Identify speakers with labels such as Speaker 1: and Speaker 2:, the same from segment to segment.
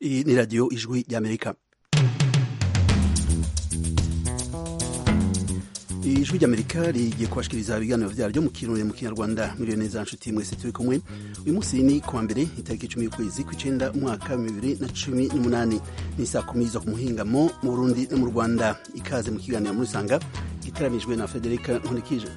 Speaker 1: Iyi ni radiyo ijwi ry'amerika ijwi ry'amerika rigiye kubashikiriza ibiganiro vyaryo mu kirundi mu kinyarwanda miliyoni neza nshuti mwese turi kumwe uyu munsi ni kuwa mbere itariki icumi y'ukwezi kw'icenda umwaka wa bibiri na cumi n'umunani ni saa kumi zo ku muhingamo mu burundi no mu rwanda ikaze mu kiganiro muri sanga gitaramijwe na federika nkurikije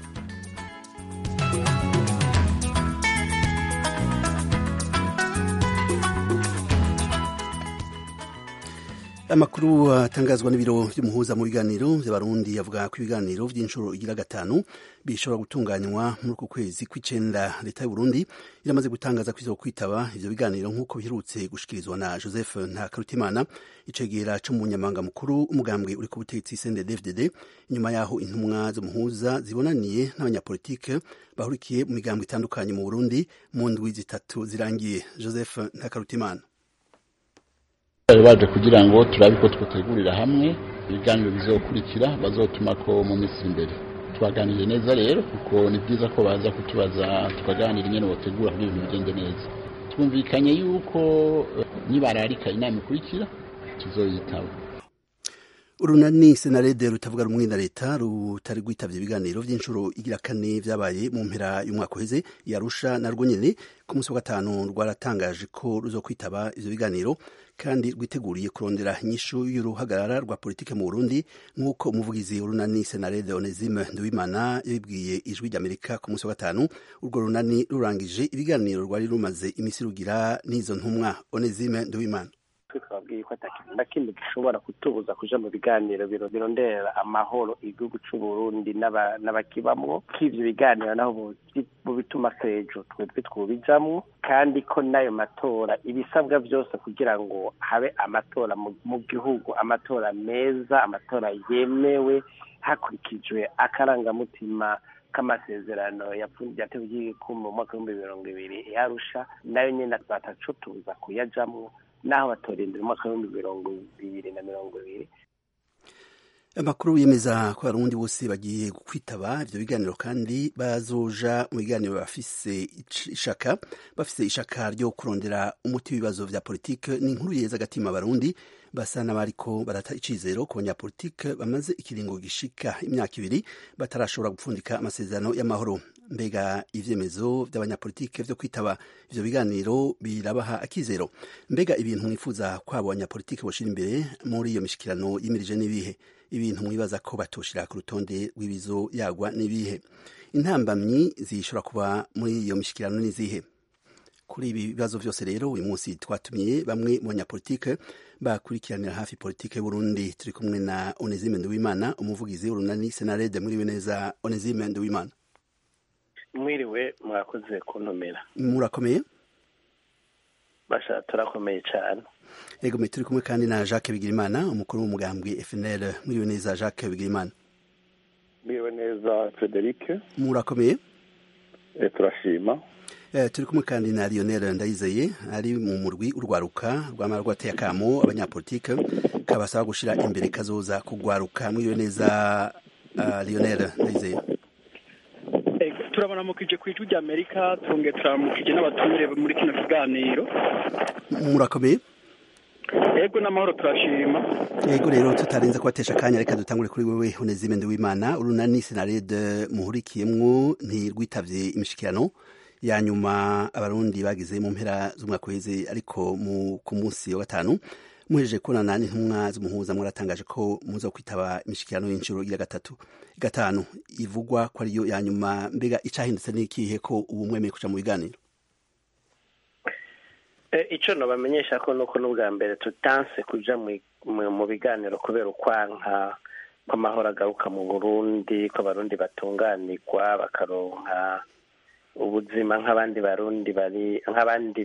Speaker 1: amakuru atangazwa n'ibiro vy'umuhuza mu biganiro vy'abarundi yavuga ko ibiganiro vy'inshuro igira gatanu bishobora gutunganywa muri uku kwezi kw'icenda leta y'uburundi iramaze gutangaza ko izokwitaba ivyo biganiro nk'uko biherutse gushikirizwa na joseph ntakarutimana icegera co mu nyamabanga mukuru umugambwe uri ku butegetsi cndfdd inyuma yaho intumwa z'umuhuza zibonaniye n'abanyapolitike bahurikiye mu migambwe itandukanye mu burundi mu ndwi zitatu zirangiye joseph ntakarutimana
Speaker 2: bari baje kugira ngo turabe ko twategurira hamwe ibiganiro bizokurikira bazotuma ko mu minsi imbere twaganiriye neza rero kuko ni byiza ko baza kutubaza tukaganira ingene botegura kugira ibintu bigende neza twumvikanye yuko nibararika inama ikurikira tuzoyitaba
Speaker 1: urunani senarede rutavuga rumwe na leta rutari rwitavye ibiganiro vy'inshuro igira kane vyabaye mu mpera y'umwaka uheze yarusha narwo nyene ku munsi wa gatanu rwaratangaje ko ruzokwitaba ivyo biganiro kandi rwiteguriye kurondera inyishu y'uruhagarara rwa politike mu Burundi nk'uko umuvugizi w'urunani senarede Onesime Nduwimana yabibwiye ijwi ry'Amerika ku munsi wa gatanu urwo runani rurangije ibiganiro rwari rumaze imisi rugira n'izo ntumwa Onesime Nduwimana
Speaker 3: twabwiye ko atakintu na kimwe gishobora kutubuza kuja mu biganiro birondera amahoro igihugu c'uburundi n'abakibamwo ko ivyo biganiro naho bubituma sejo twebwe twubijamwo kandi ko n'ayo matora ibisabwa vyose kugira ngo habe amatora mu gihugu amatora meza amatora yemewe hakurikijwe akarangamutima k'amasezerano yateguye ku mu mwaka w'ibihumbi mirongo ibiri yarusha nayo nyene batacutuza kuyajamwo naho batorindira umwaka w'ibihumbi mirongo bibiri na mirongo ibiri
Speaker 1: amakuru yemeza ko abarundi bose bagiye kwitaba ivyo biganiro kandi bazoja mu biganiro bafise ishaka bafise ishaka ryo kurondera umuti w'ibibazo vya politike ni inkuru yeza agatima abarundi basa n'abariko barata icizero ku banyapolitike bamaze ikiringo gishika imyaka ibiri batarashobora gupfundika amasezerano y'amahoro mbega ivyemezo vy'abanyapolitike vyo kwitaba ivyo biganiro birabaha akizero mbega ibintu mwifuza kwabo banyapolitike boshira imbere muri iyo mishikirano yimirije n'ibihe ibintu mwibaza ko batoshira ku rutonde rw'ibizo yagwa n'ibihe intambamyi zishobora kuba muri iyo mishikirano n'izihe kuri ibi bibazo vyose rero uyu munsi twatumiye bamwe mu banyapolitike bakurikiranira hafi politike y'Uburundi turi kumwe na Onesime Nduwimana umuvugizi w'urunani Senarede mwiriwe neza Onesime Nduwimana
Speaker 3: mwiriwe mwakoze kuntumira
Speaker 1: murakomeye
Speaker 3: basha turakomeye cyane
Speaker 1: yego turi kumwe kandi na Jacques Bigirimana umukuru w'umugambwe FNL mwiriwe neza Jacques Bigirimana
Speaker 4: mwiriwe neza Frederic
Speaker 1: murakomeye
Speaker 4: e, turashima
Speaker 1: Eh, turi kumwe kandi na Lionel Ndayizeye ari mu murwi urwaruka rwamara rwateye akamo abanyapolitike kabasaba gushira imbere kazoza kugwaruka mwiriwe neza uh, Lionel Ndayizeye
Speaker 5: turabanamukije ku ijwi rya amerika twongeye turaramukije n'abatumire muri kino kiganiro
Speaker 1: murakomeye
Speaker 5: yego n'amahoro turashima
Speaker 1: yego rero tutarenze kubatesha akanya reka dutangure kuri wewe Onesime Nduwimana urunani Senarede muhurikiyemwo ntirwitavye imishikirano ya nyuma abarundi bagize mu mpera z'umwaka uheze ariko mu ku munsi wa gatanu muhejeje kubonana n'intumwa z'umuhuza mwaratangaje ko muza kwitaba imishikirano y'inshuro ya gatatu gatanu ivugwa ko ariyo ya nyuma mbega icahindutse n'ikihe ko ubu mwemeye kuja mu biganiro
Speaker 3: icyo nabamenyesha ko nuko n'ubwa mbere tutanse kuja mu biganiro kubera ukwanka kw'amahoro agaruka mu burundi ko abarundi batunganirwa bakaronka ubuzima nk'abandi barundi bari nk'abandi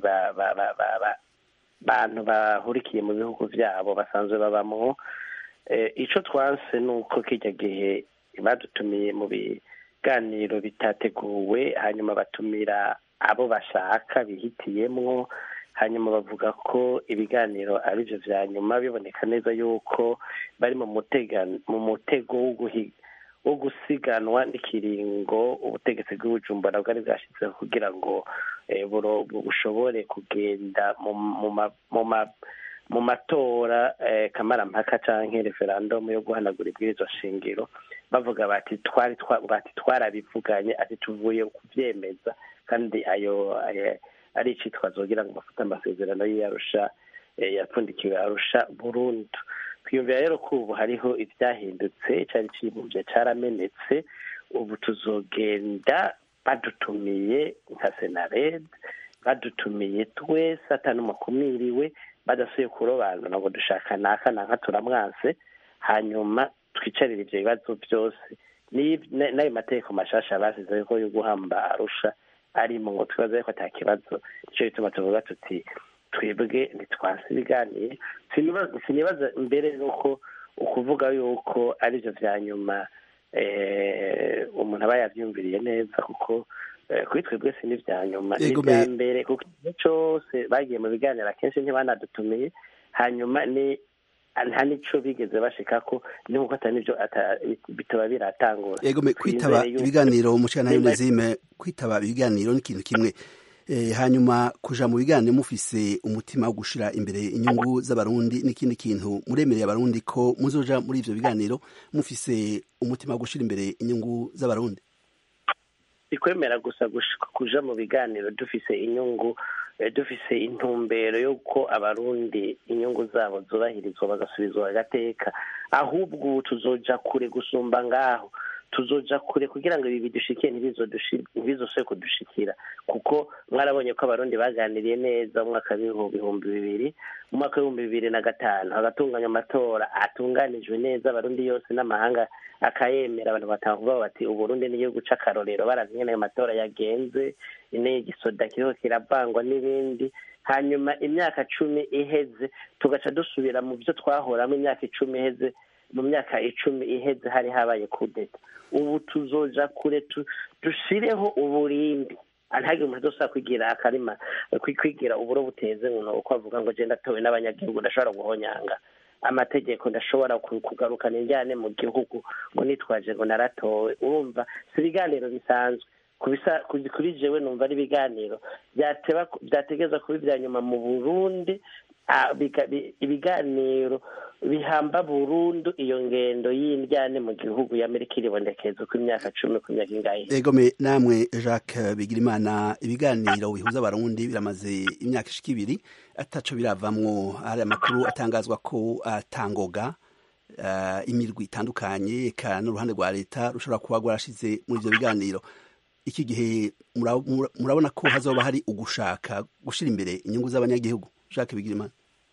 Speaker 3: bantu bahurikiye mu bihugu byabo basanzwe babamwo icyo twanse ni uko kijya gihe badutumiye mu biganiro bitateguwe hanyuma batumira abo bashaka bihitiyemwo hanyuma bavuga ko ibiganiro ari byo bya nyuma biboneka neza yuko bari mu mutego wo gusiganwa n'ikiringo ubutegetsi bw'ubujumbura bwari bwashyizeho kugira ngo bushobore kugenda mu mu matora kamarampaka cyangwa referandumu yo guhanagura ibwirizwa shingiro bavuga bati twari bati twarabivuganye ati tuvuye kubyemeza kandi ayo ari icyitwazo kugira ngo bafate amasezerano y'iyarusha yapfundikiwe arusha burundu twiyumvira rero ko ubu hariho ibyahindutse cyari kibumbye cyaramenetse ubu tuzogenda badutumiye nka senarede badutumiye twese atanumakumiriwe badasuye kurobanura ngo dushaka naka naka turamwanse hanyuma twicarire ibyo bibazo byose n'ayo mategeko mashasha basize ko yo guhamba arusha arimo ngo twibaze ko ata kibazo nicyo gituma tuvuga tuti twebwe ntitwase ibiganiye sinibaza mbere nuko ukuvuga yuko aribyo bya nyuma umuntu aba yabyumviriye neza kuko kuri twebwe si n'ibya nyuma ni ibya mbere kuko igihe cyose bagiye mu biganiro akenshi ntibanadutumiye hanyuma ni nta n'icyo bigeze bashika ko n'uko atari n'ibyo bitaba biratangura
Speaker 1: yego kwitaba ibiganiro umushana y'ubuzime kwitaba ibiganiro ni ikintu kimwe hanyuma kuja mu biganiro mufise umutima wo gushira imbere inyungu z'abarundi n'ikindi kintu muremereye abarundi ko muzoja muri ivyo biganiro mufise umutima wo gushira imbere inyungu z'abarundi
Speaker 3: ikwemera gusa kuja mu biganiro dufise inyungu dufise intumbero y'uko abarundi inyungu zabo zubahirizwa bagasubizwa agateka ahubwo ubu tuzoja kure gusumba ngaho tuzoja kure kugira ngo ibi bidushikiye ntibizosore kudushikira kuko mwarabonye ko abarundi baganiriye neza mu mwaka w'ibihumbi bibiri mu mwaka w'ibihumbi bibiri na gatanu hagatunganya amatora atunganijwe neza abarundi yose n'amahanga akayemera abantu batavuga bati uburundi n'igihugu c'akarorero baravye ayo matora yagenze n'igisoda kiriho kiravangwa n'ibindi hanyuma imyaka cumi iheze tugaca dusubira mu byo twahoramo imyaka icumi iheze mu myaka icumi iheze hari habaye kudeta ubu tuzoja kure dushireho uburindi ntihagire umuntu udashobora kwigira akarima kwigira uburo buteze ngo uko avuga ngo genda atowe n'abanyagihugu ndashobora guhonyanga amategeko ndashobora kugarukana injyane mu gihugu ngo nitwaje ngo naratowe urumva si ibiganiro bisanzwe kuri jewe numva ari ibiganiro byategeza kuba ibya nyuma mu burundi ibiganiro bihamba burundu iyo ngendo y'indyane mu gihugu y'amerika iribonekeza uko imyaka cumi ku myaka ingahe
Speaker 1: egome namwe jacques bigirimana ibiganiro bihuza abarundi biramaze imyaka ishika ibiri ataco biravamwo hari amakuru atangazwa ko atangoga imirwi itandukanye eka n'uruhande rwa leta rushobora kuba rwarashize muri ivyo biganiro iki gihe murabona ko hazoba hari ugushaka gushira imbere inyungu z'abanyagihugu jacques bigirimana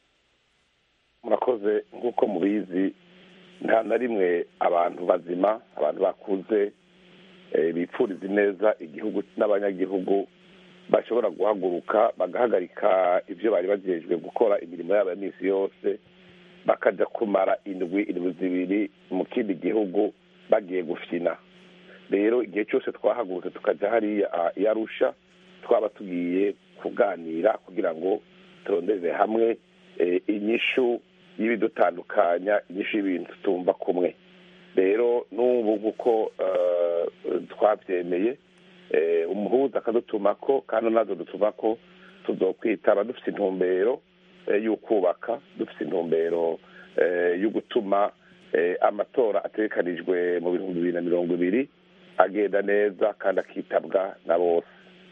Speaker 4: murakoze nk'uko mubizi nta na rimwe abantu bazima abantu bakuze bipfuriza neza igihugu n'abanyagihugu bashobora guhaguruka bagahagarika ibyo bari bagejejwe gukora imirimo yabo ya minsi yose bakajya kumara indwi indwi zibiri mu kindi gihugu bagiye gufina rero igihe cyose twahagurutse tukajya hariya i arusha twaba tugiye kuganira kugira ngo turondeze hamwe inyishu y'ibidutandukanya inyishu y'ibintu tumva kumwe rero n'ubu nk'uko twabyemeye umuhuza akadutuma ko kandi nazo dutuma ko tuzokwitaba dufite intumbero y'ukubaka dufite intumbero yo gutuma amatora atekanijwe mu bihumbi bibiri na mirongo ibiri agenda neza kandi akitabwa na bose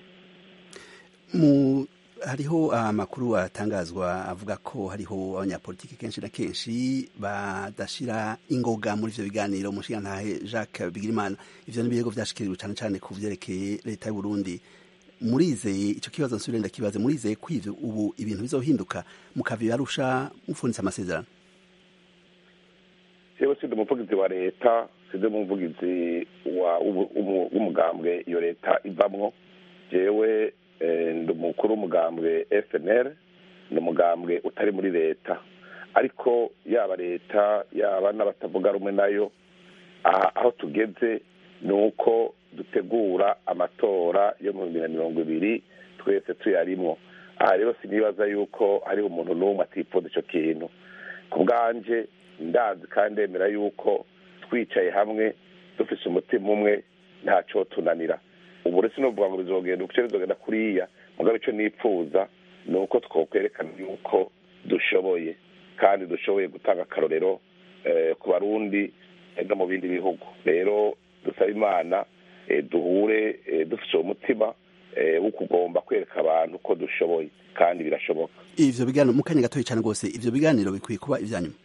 Speaker 1: hariho amakuru atangazwa avuga ko hariho abanyapolitiki kenshi na kenshi badashira ingoga muri ivyo biganiro umushigantahe jacques bigirimana ivyo ni ibirego vyashikiriwe cane cane ku vyerekeye leta y'uburundi murizeye ico kibazo nsubire ndakibaze murizeye ko ivyo ubu ibintu bizohinduka mukabibarusha mupfunitse amasezerano
Speaker 4: jewe sindi umuvugizi wa leta sindi umuvugizi w'umugambwe iyo leta ivamwo jewe ndi umukuru w'umugambwe fnr ni umugambwe utari muri leta ariko yaba leta yaba n'abatavuga rumwe nayo aho tugeze ni uko dutegura amatora yo mu bibiri na mirongo ibiri twese tuyarimwo aha rero sinibaza yuko hariho umuntu n'umwe atifuza icyo kintu ku bwanje ndazi kandi ndemera yuko twicaye hamwe dufise umutima umwe ntacyo tunanira ubu rero sinovuga ngo bizogenda uko bizogenda kuriya mugabo icyo nipfuza ni uko twokwerekana yuko dushoboye kandi dushoboye gutanga akarorero ku barundi no mu bindi bihugu rero dusaba imana duhure dufite uwo mutima wo kugomba kwereka abantu ko dushoboye kandi birashoboka
Speaker 1: ivyo biganiro mu kanya gatoya cyane rwose ivyo biganiro bikwiye kuba ivya nyuma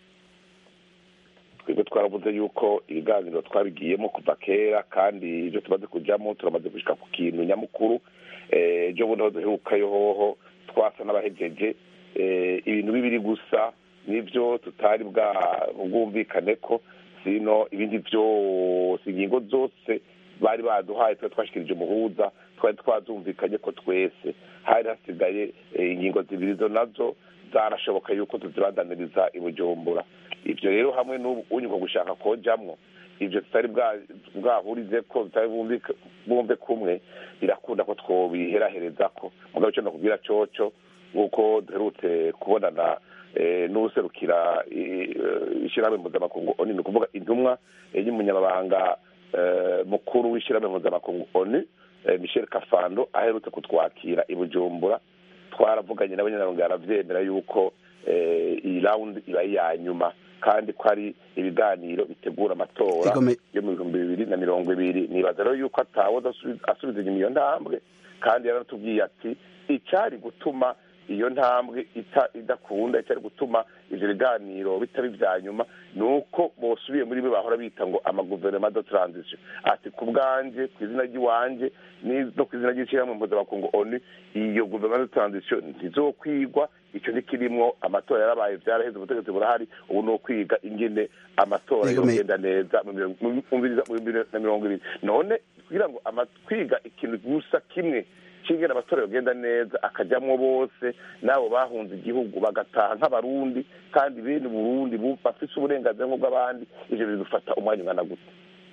Speaker 4: twebwe twaravuze yuko ibiganiro twabigiyemo kuva kera kandi ibyo tumaze kujyamo turamaze gushika ku kintu nyamukuru ejo bundi aho duherukayo hoho twasa n'abahejeje ibintu bibiri gusa nibyo tutari bwumvikane ko sino ibindi byose ingingo zose bari baduhaye twari twashikirije umuhuza twari twazumvikanye ko twese hari hasigaye ingingo zibiri zo nazo zarashoboka yuko tuzibandaniriza i bujumbura ibyo rero hamwe n'unyuka gushaka kojamwo ibyo tutari bwahurize ko tutari bumve kumwe birakunda ko twobiherahereza ko mugabo icyo nakubwira coco nk'uko duherutse kubonana n'userukira ishyirahamwe mpuzamakungu oni ni ukuvuga intumwa y'umunyamabanga mukuru w'ishyirahamwe mpuzamakungu oni michel kafando aherutse kutwakira i bujumbura twaravuganye nawe nyine arabyemera yuko iyi rawundi iba iya nyuma kandi ko ari ibiganiro bitegura amatora yo mu bihumbi bibiri na mirongo ibiri nibaza rero yuko atawe asubiza inyuma iyo ntambwe kandi yaratubwiye ati icyari gutuma iyo ntambwe idakunda icyari gutuma ibyo biganiro bitaba ibya nyuma ni uko bosubiye muri bo bahora bita ngo amaguverinoma do taranzisiyo ati ku bwanjye ku izina ry'iwanjye no ku izina ry'ishyirahamwe mpuzamakungu oni iyo guverinoma do taranzisiyo ntizokwigwa icyo ntikirimwo amatora yarabaye byaraheze ubutegetsi burahari ubu ni ukwiga ingene amatora yogenda neza mu bibiri na mirongo ibiri none kugira ngo kwiga ikintu gusa kimwe kingena amatora yogenda neza akajyamwo bose n'abo bahunze igihugu bagataha nk'abarundi kandi bene burundi bafise uburenganzira nk'ubw'abandi ivyo bidufata umwanya ungana gute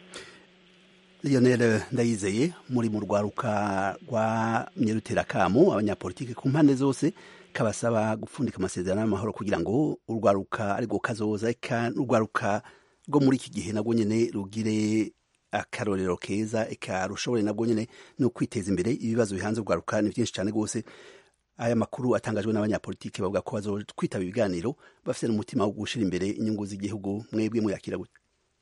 Speaker 1: lionel ndayizeye muri mu rwaruka rwa myeruterakamu abanyapolitike ku mpande zose kabasaba gupfundika amasezerano y'amahoro kugira ngo urwaruka ariko kazoza eka urwaruka rwo muri iki gihe nabwo nyene rugire akarorero keza eka rushobore nabwo nyene no kwiteza imbere ibibazo bihanze urwaruka ni byinshi cyane rwose aya makuru atangajwe n'abanyapolitike bavuga ko bazokwitaba ibiganiro bafite n'umutima wo gushira imbere inyungu z'igihugu mwebwe muyakira gute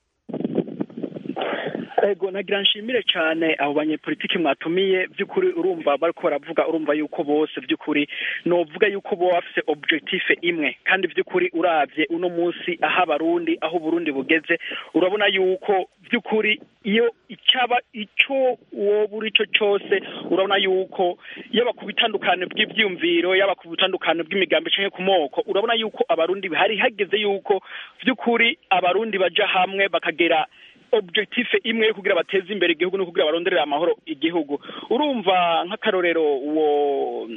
Speaker 5: ego nagira nshimire cyane abo banyepolitiki mwatumiye by'ukuri urumva bariko baravuga urumva yuko bose by'ukuri novuga yuko bo bafise objective imwe kandi by'ukuri uravye uno munsi aho abarundi aho uburundi bugeze urabona yuko by'ukuri iyo icyaba ico woba uri cyo cyose urabona yuko yaba ku bitandukano bw'ivyumviro yaba ku bitandukano bw'imigambi canke ku moko urabona yuko abarundi hari hageze yuko by'ukuri abarundi baja hamwe bakagera objective imwe yo kugira bateze imbere igihugu no kugira baronderera amahoro igihugu urumva nk'akarorero uwo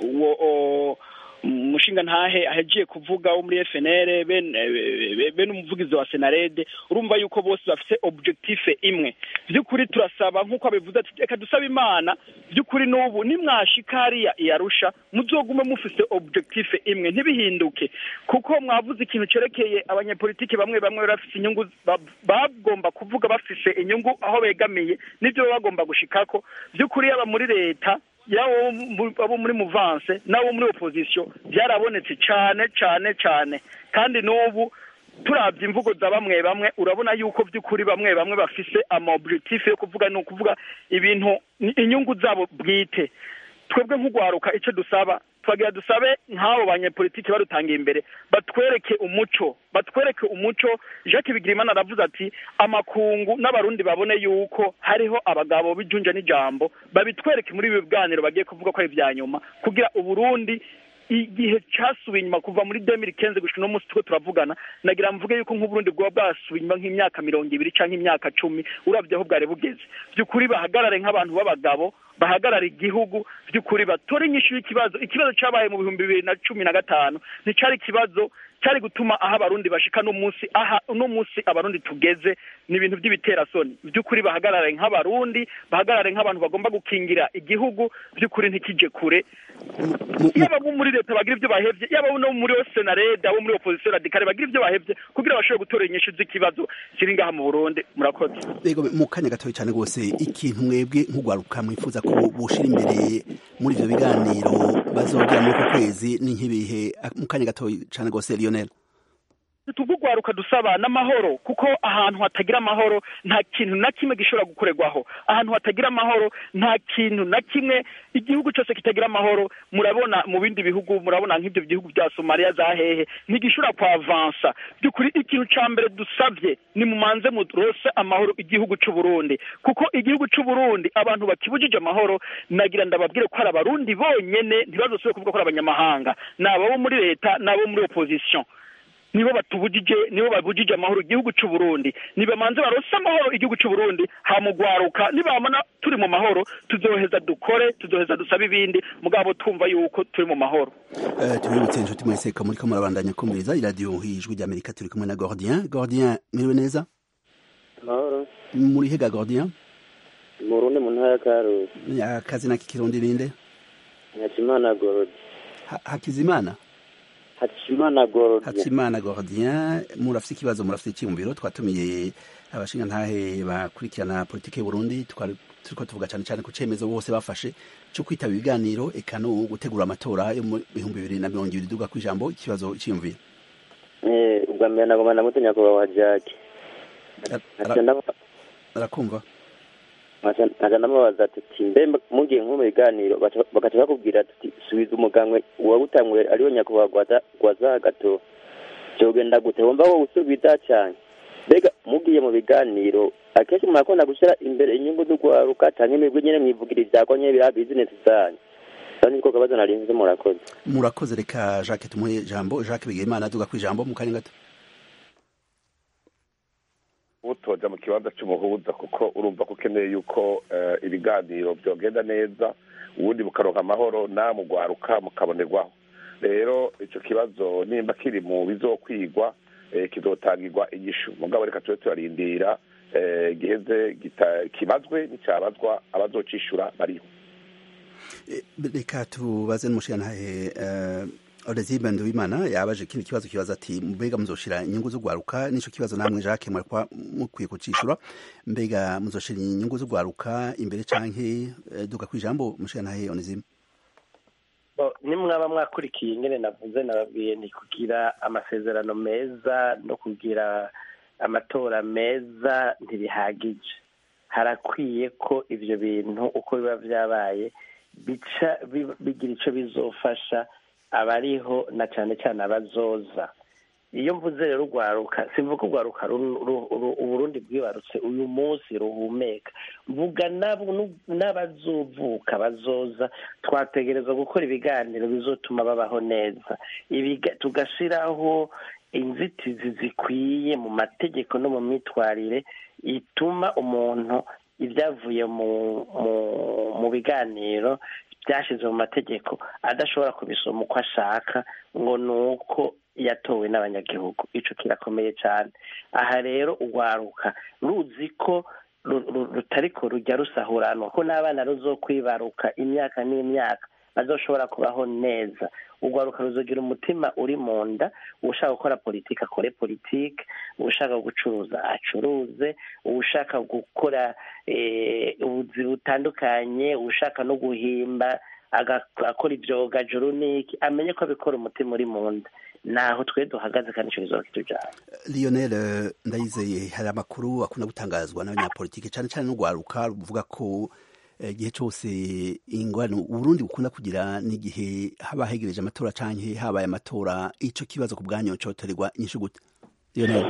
Speaker 5: uwo umushinga ntahe ahegiye kuvuga wo muri FNL bene umuvugizi wa Senarede urumva yuko bose bafite objective imwe by'ukuri turasaba nk'uko abivuze ati reka dusaba imana by'ukuri n'ubu nimwashika hariya iyarusha muzogume mufise objective imwe ntibihinduke kuko mwavuze ikintu cerekeye abanyepolitiki bamwe bamwe bafise inyungu bagomba kuvuga bafise inyungu aho begamiye nivyo baba bagomba gushikako by'ukuri yaba muri leta yabo abo muri muvanse n'abo muri opposition byarabonetse cyane cyane cyane kandi n'ubu turabye imvugo za bamwe bamwe urabona yuko by'ukuri bamwe bamwe bafise ama objectif yo kuvuga ni ukuvuga ibintu inyungu zabo bwite twebwe nk'ugwaruka icyo dusaba twagira dusabe nk'abo banyepolitiki barutangiye imbere batwereke umuco batwereke umuco jacques bigirimana aravuze ati amakungu n'abarundi babone yuko hariho abagabo b'ijunja n'ijambo babitwereke muri ibi biganiro bagiye kuvuga ko ari ibya nyuma kugira uburundi igihe cyasubiye inyuma kuva muri demiri kenze gushika uno munsi tuko turavugana nagira mvuge yuko nk'uburundi bwoba bwasubiye inyuma nk'imyaka mirongo ibiri canke imyaka cumi uravye aho bwari bugeze by'ukuri bahagarare nk'abantu b'abagabo bahagarara igihugu by'ukuri batore inyishu y'ikibazo ikibazo cabaye mu bihumbi bibiri na cumi na gatanu nticari ikibazo cyari gutuma aho abarundi bashika no munsi aha no munsi abarundi tugeze ni ibintu by'ibiterasoni by'ukuri bahagarare nk'abarundi bahagarare nk'abantu bagomba gukingira igihugu by'ukuri ntikije kure yaba abo muri leta bagira ibyo bahevye yaba no muri senarede abo muri opposition radikale bagira ibyo bahevye kugira bashobore gutora inyishu z'ikibazo kiri ngaha mu burundi murakoze
Speaker 1: yego mu kanya gatoya cyane rwose ikintu mwebwe nk'ugwaruka mwifuza ko bushira imbere muri ivyo biganiro bazogera muri uko kwezi ni nk'ibihe mu kanya gatoya cyane rwose lionel
Speaker 5: tugugwaruka dusaba n'amahoro kuko ahantu hatagira amahoro nta kintu na kimwe gishobora gukorerwaho ahantu hatagira amahoro nta kintu na kimwe igihugu cyose kitagira amahoro murabona mu bindi bihugu murabona nk'ibyo bihugu bya somaliya za hehe ntigishobora kwavansa by'ukuri ikintu cya mbere dusabye ni mumanze murose amahoro igihugu cy'u Burundi kuko igihugu cy'u Burundi abantu bakibujije amahoro nagira ndababwire ko ari abarundi bonyene ntibazosubire kuvuga ko ari abanyamahanga ni ababo muri leta n'abo muri opposition nibo batubujije nibo babujije amahoro igihugu cy'u Burundi nibamanze barose amahoro igihugu cy'u Burundi hamugwaruka nibamana turi mu mahoro tuzoheza dukore tuzoheza dusabe ibindi mugabo twumva yuko turi mu mahoro
Speaker 1: uh, tubibutse inshuti mwese ko muriko murabandanya kumviriza iradiyo ijwi ry'amerika turi kumwe na gordien gordien miriwe neza
Speaker 6: amahoro
Speaker 1: muri hega gordien
Speaker 6: mu rundi mu ntara ya karusi
Speaker 1: akazina k'ikirundi ninde
Speaker 6: hakimana gorodi
Speaker 1: hakizimana
Speaker 6: hakimana gorodi
Speaker 1: hakimana gordien murafite ikibazo murafite icyiyumviro twatumiye abashinga ntahe bakurikirana politiki y'uburundi turiko tuvuga cyane cyane ku cemezo bose bafashe cyo kwitaba ibiganiro eka no gutegura amatora yo mu bihumbi bibiri na mirongo ibiri duga ku ijambo ikibazo cyiyumviro
Speaker 6: ubwa mbere nagomba ndamutse nyakubahwa jake
Speaker 1: arakumva
Speaker 6: nkaja ndamubaza ati mbe mugiye nko mu biganiro bagaca bakubwira ati subiza umugambwe uwagutanguye ariwe nyakubahwa gwaza gato vyogenda gute wumva wowe usubiza cane mbega mugiye mu biganiro akenshi murakunda gushira imbere inyungu z'ugwaruka canke imigwi nyene mwivugira ivyako nyene biraba bizinesi zanyu kandi niko kabazo narinze murakoze
Speaker 1: murakoze reka jacques tumuhe ijambo jacques bigimana aduga ku ijambo mu kanya gato
Speaker 4: utoja mu kibanza cy'umuhuza kuko urumva ko ukeneye yuko ibiganiro byogenda neza ubundi bukaronka amahoro namugwaruka mukabonerwaho rero icyo kibazo nimba kiri mu bizokwigwa kizotangirwa igishu mugabo reka tube turarindira giheze kibazwe n'icyabazwa abazocishura bariho
Speaker 1: reka tubaze n'umushirantahe Olezibe Nduwimana yabaje kino kibazo kibaza ati mbega muzoshira inyungu z'ugwaruka nico kibazo namwe Jacques mwarikwa mukwiye kucishura mbega muzoshira inyungu z'ugwaruka imbere canke duga kwijambo mushirantahe Olezibe
Speaker 3: nimwaba mwakurikiye ingene navuze nababwiye ni kugira amasezerano meza no kugira amatora meza ntibihagije harakwiye ko ivyo bintu uko biba vyabaye bica bigira ico bizofasha abariho na cyane cyane abazoza iyo mvuze rero urwaruka simvuga urwaruka uburundi bwibarutse uyu munsi ruhumeka mvuga n'abazovuka bazoza twategereza gukora ibiganiro bizotuma babaho neza tugashyiraho inzitizi zikwiye mu mategeko no mu myitwarire ituma umuntu ibyavuye mu biganiro byashyize mu mategeko adashobora kubisoma uko ashaka ngo ni uko yatowe n'abanyagihugu icyo kirakomeye cyane aha rero urwaruka ruzi ko rutari ko rujya rusahuranwa ko n'abana ruzokwibaruka imyaka n'imyaka bazoshobora kubaho neza urwaruka ruzogira umutima uri mu nda ushaka gukora politiki akore politiki ushaka gucuruza acuruze ushaka gukora ubuzi butandukanye ushaka no guhimba agakora ibyoga juru niki amenye ko abikora umutima uri mu nda naho twe duhagaze kandi icyo kizoba kitujyana
Speaker 1: lionel ndayizeye hari amakuru akunda gutangazwa n'abanyapolitiki cyane cyane n'urwaruka ruvuga ko igihe cyose ingwano uburundi bukunda kugira n'igihe haba hegereje amatora canke habaye amatora ico kibazo ku bwanyu cotorerwa inyishu gute lionel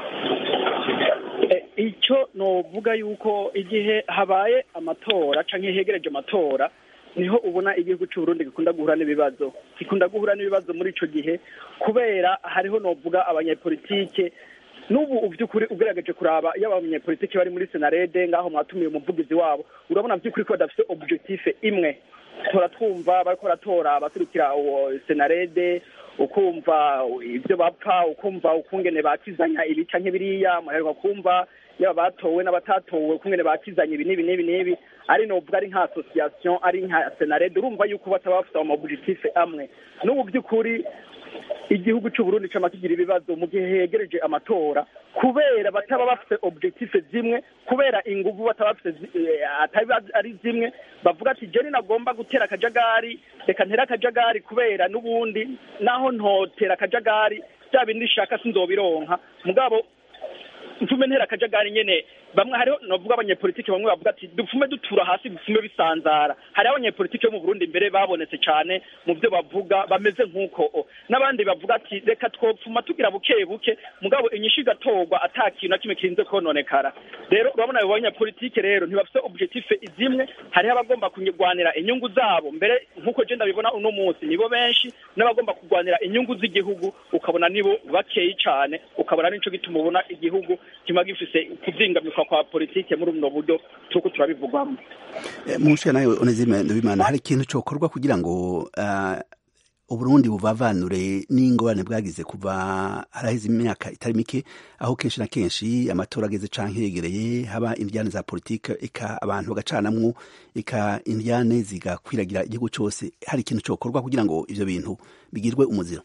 Speaker 5: icyo novuga yuko igihe habaye amatora canke hegereje amatora niho ubona igihugu cy'uburundi gikunda guhura n'ibibazo gikunda guhura n'ibibazo muri ico gihe kubera hariho novuga abanyepolitike n'ubu by'ukuri ugerageje kuraba iyo abanyepolitiki bari muri senarede ngaho mwatumiye umuvugizi wabo urabona by'ukuri ko badafite objective imwe tora twumva bariko baratora abaturukira senarede ukumva ibyo bapfa ukumva ukungene bakizanya ibi canke biriya muheruka kumva yaba batowe n'abatatowe ukungene bakizanya ibi n'ibi n'ibi n'ibi ari novuga ari nka association ari nka senarede urumva yuko bataba bafite amaobjectif amwe n'ubu by'ukuri igihugu cy'uburundi cama kigira ibibazo mu gihe hegereje amatora kubera bataba bafite objectif zimwe kubera inguvu bataba bafite atari ari zimwe bavuga ati jeni nagomba gutera akajagari reka ntere akajagari kubera n'ubundi naho ntotera akajagari bya bindi nshaka sinzobironka mugabo mfume ntera akajagari nyene bamwe hariho novuga abanyepolitike bamwe bavuga ati dupfume dutura hasi dupfume bisanzara hariho abanyepolitike bo mu Burundi mbere babonetse cane mu byo bavuga bameze nk'uko n'abandi bavuga ati reka twopfuma tugira buke buke mugabo inyishu igatorwa ata kintu na kimwe kirinze kononekara rero urabona abo banyepolitike rero ntibafite objective zimwe hariho abagomba kurwanira inyungu zabo mbere nk'uko je ndabibona uno munsi nibo benshi n'abagomba kurwanira inyungu z'igihugu ukabona nibo bakeyi cane ukabona nico gituma ubona igihugu kiba gifise kuzingamikwa kwa politike muri buno buryo turiko turabivugwamo
Speaker 1: mushe nawe onezime ndabimana hari ikintu cokorwa kugira ngo uh, uburundi buvavanure n'ingorane bwagize kuva haraheze imyaka itari mike aho kenshi na kenshi amatora ageze canke yegereye haba indyane za politike eka abantu bagacanamwo eka indyane zigakwiragira igihugu cose hari ikintu cokorwa kugira ngo ivyo bintu bigirwe umuziro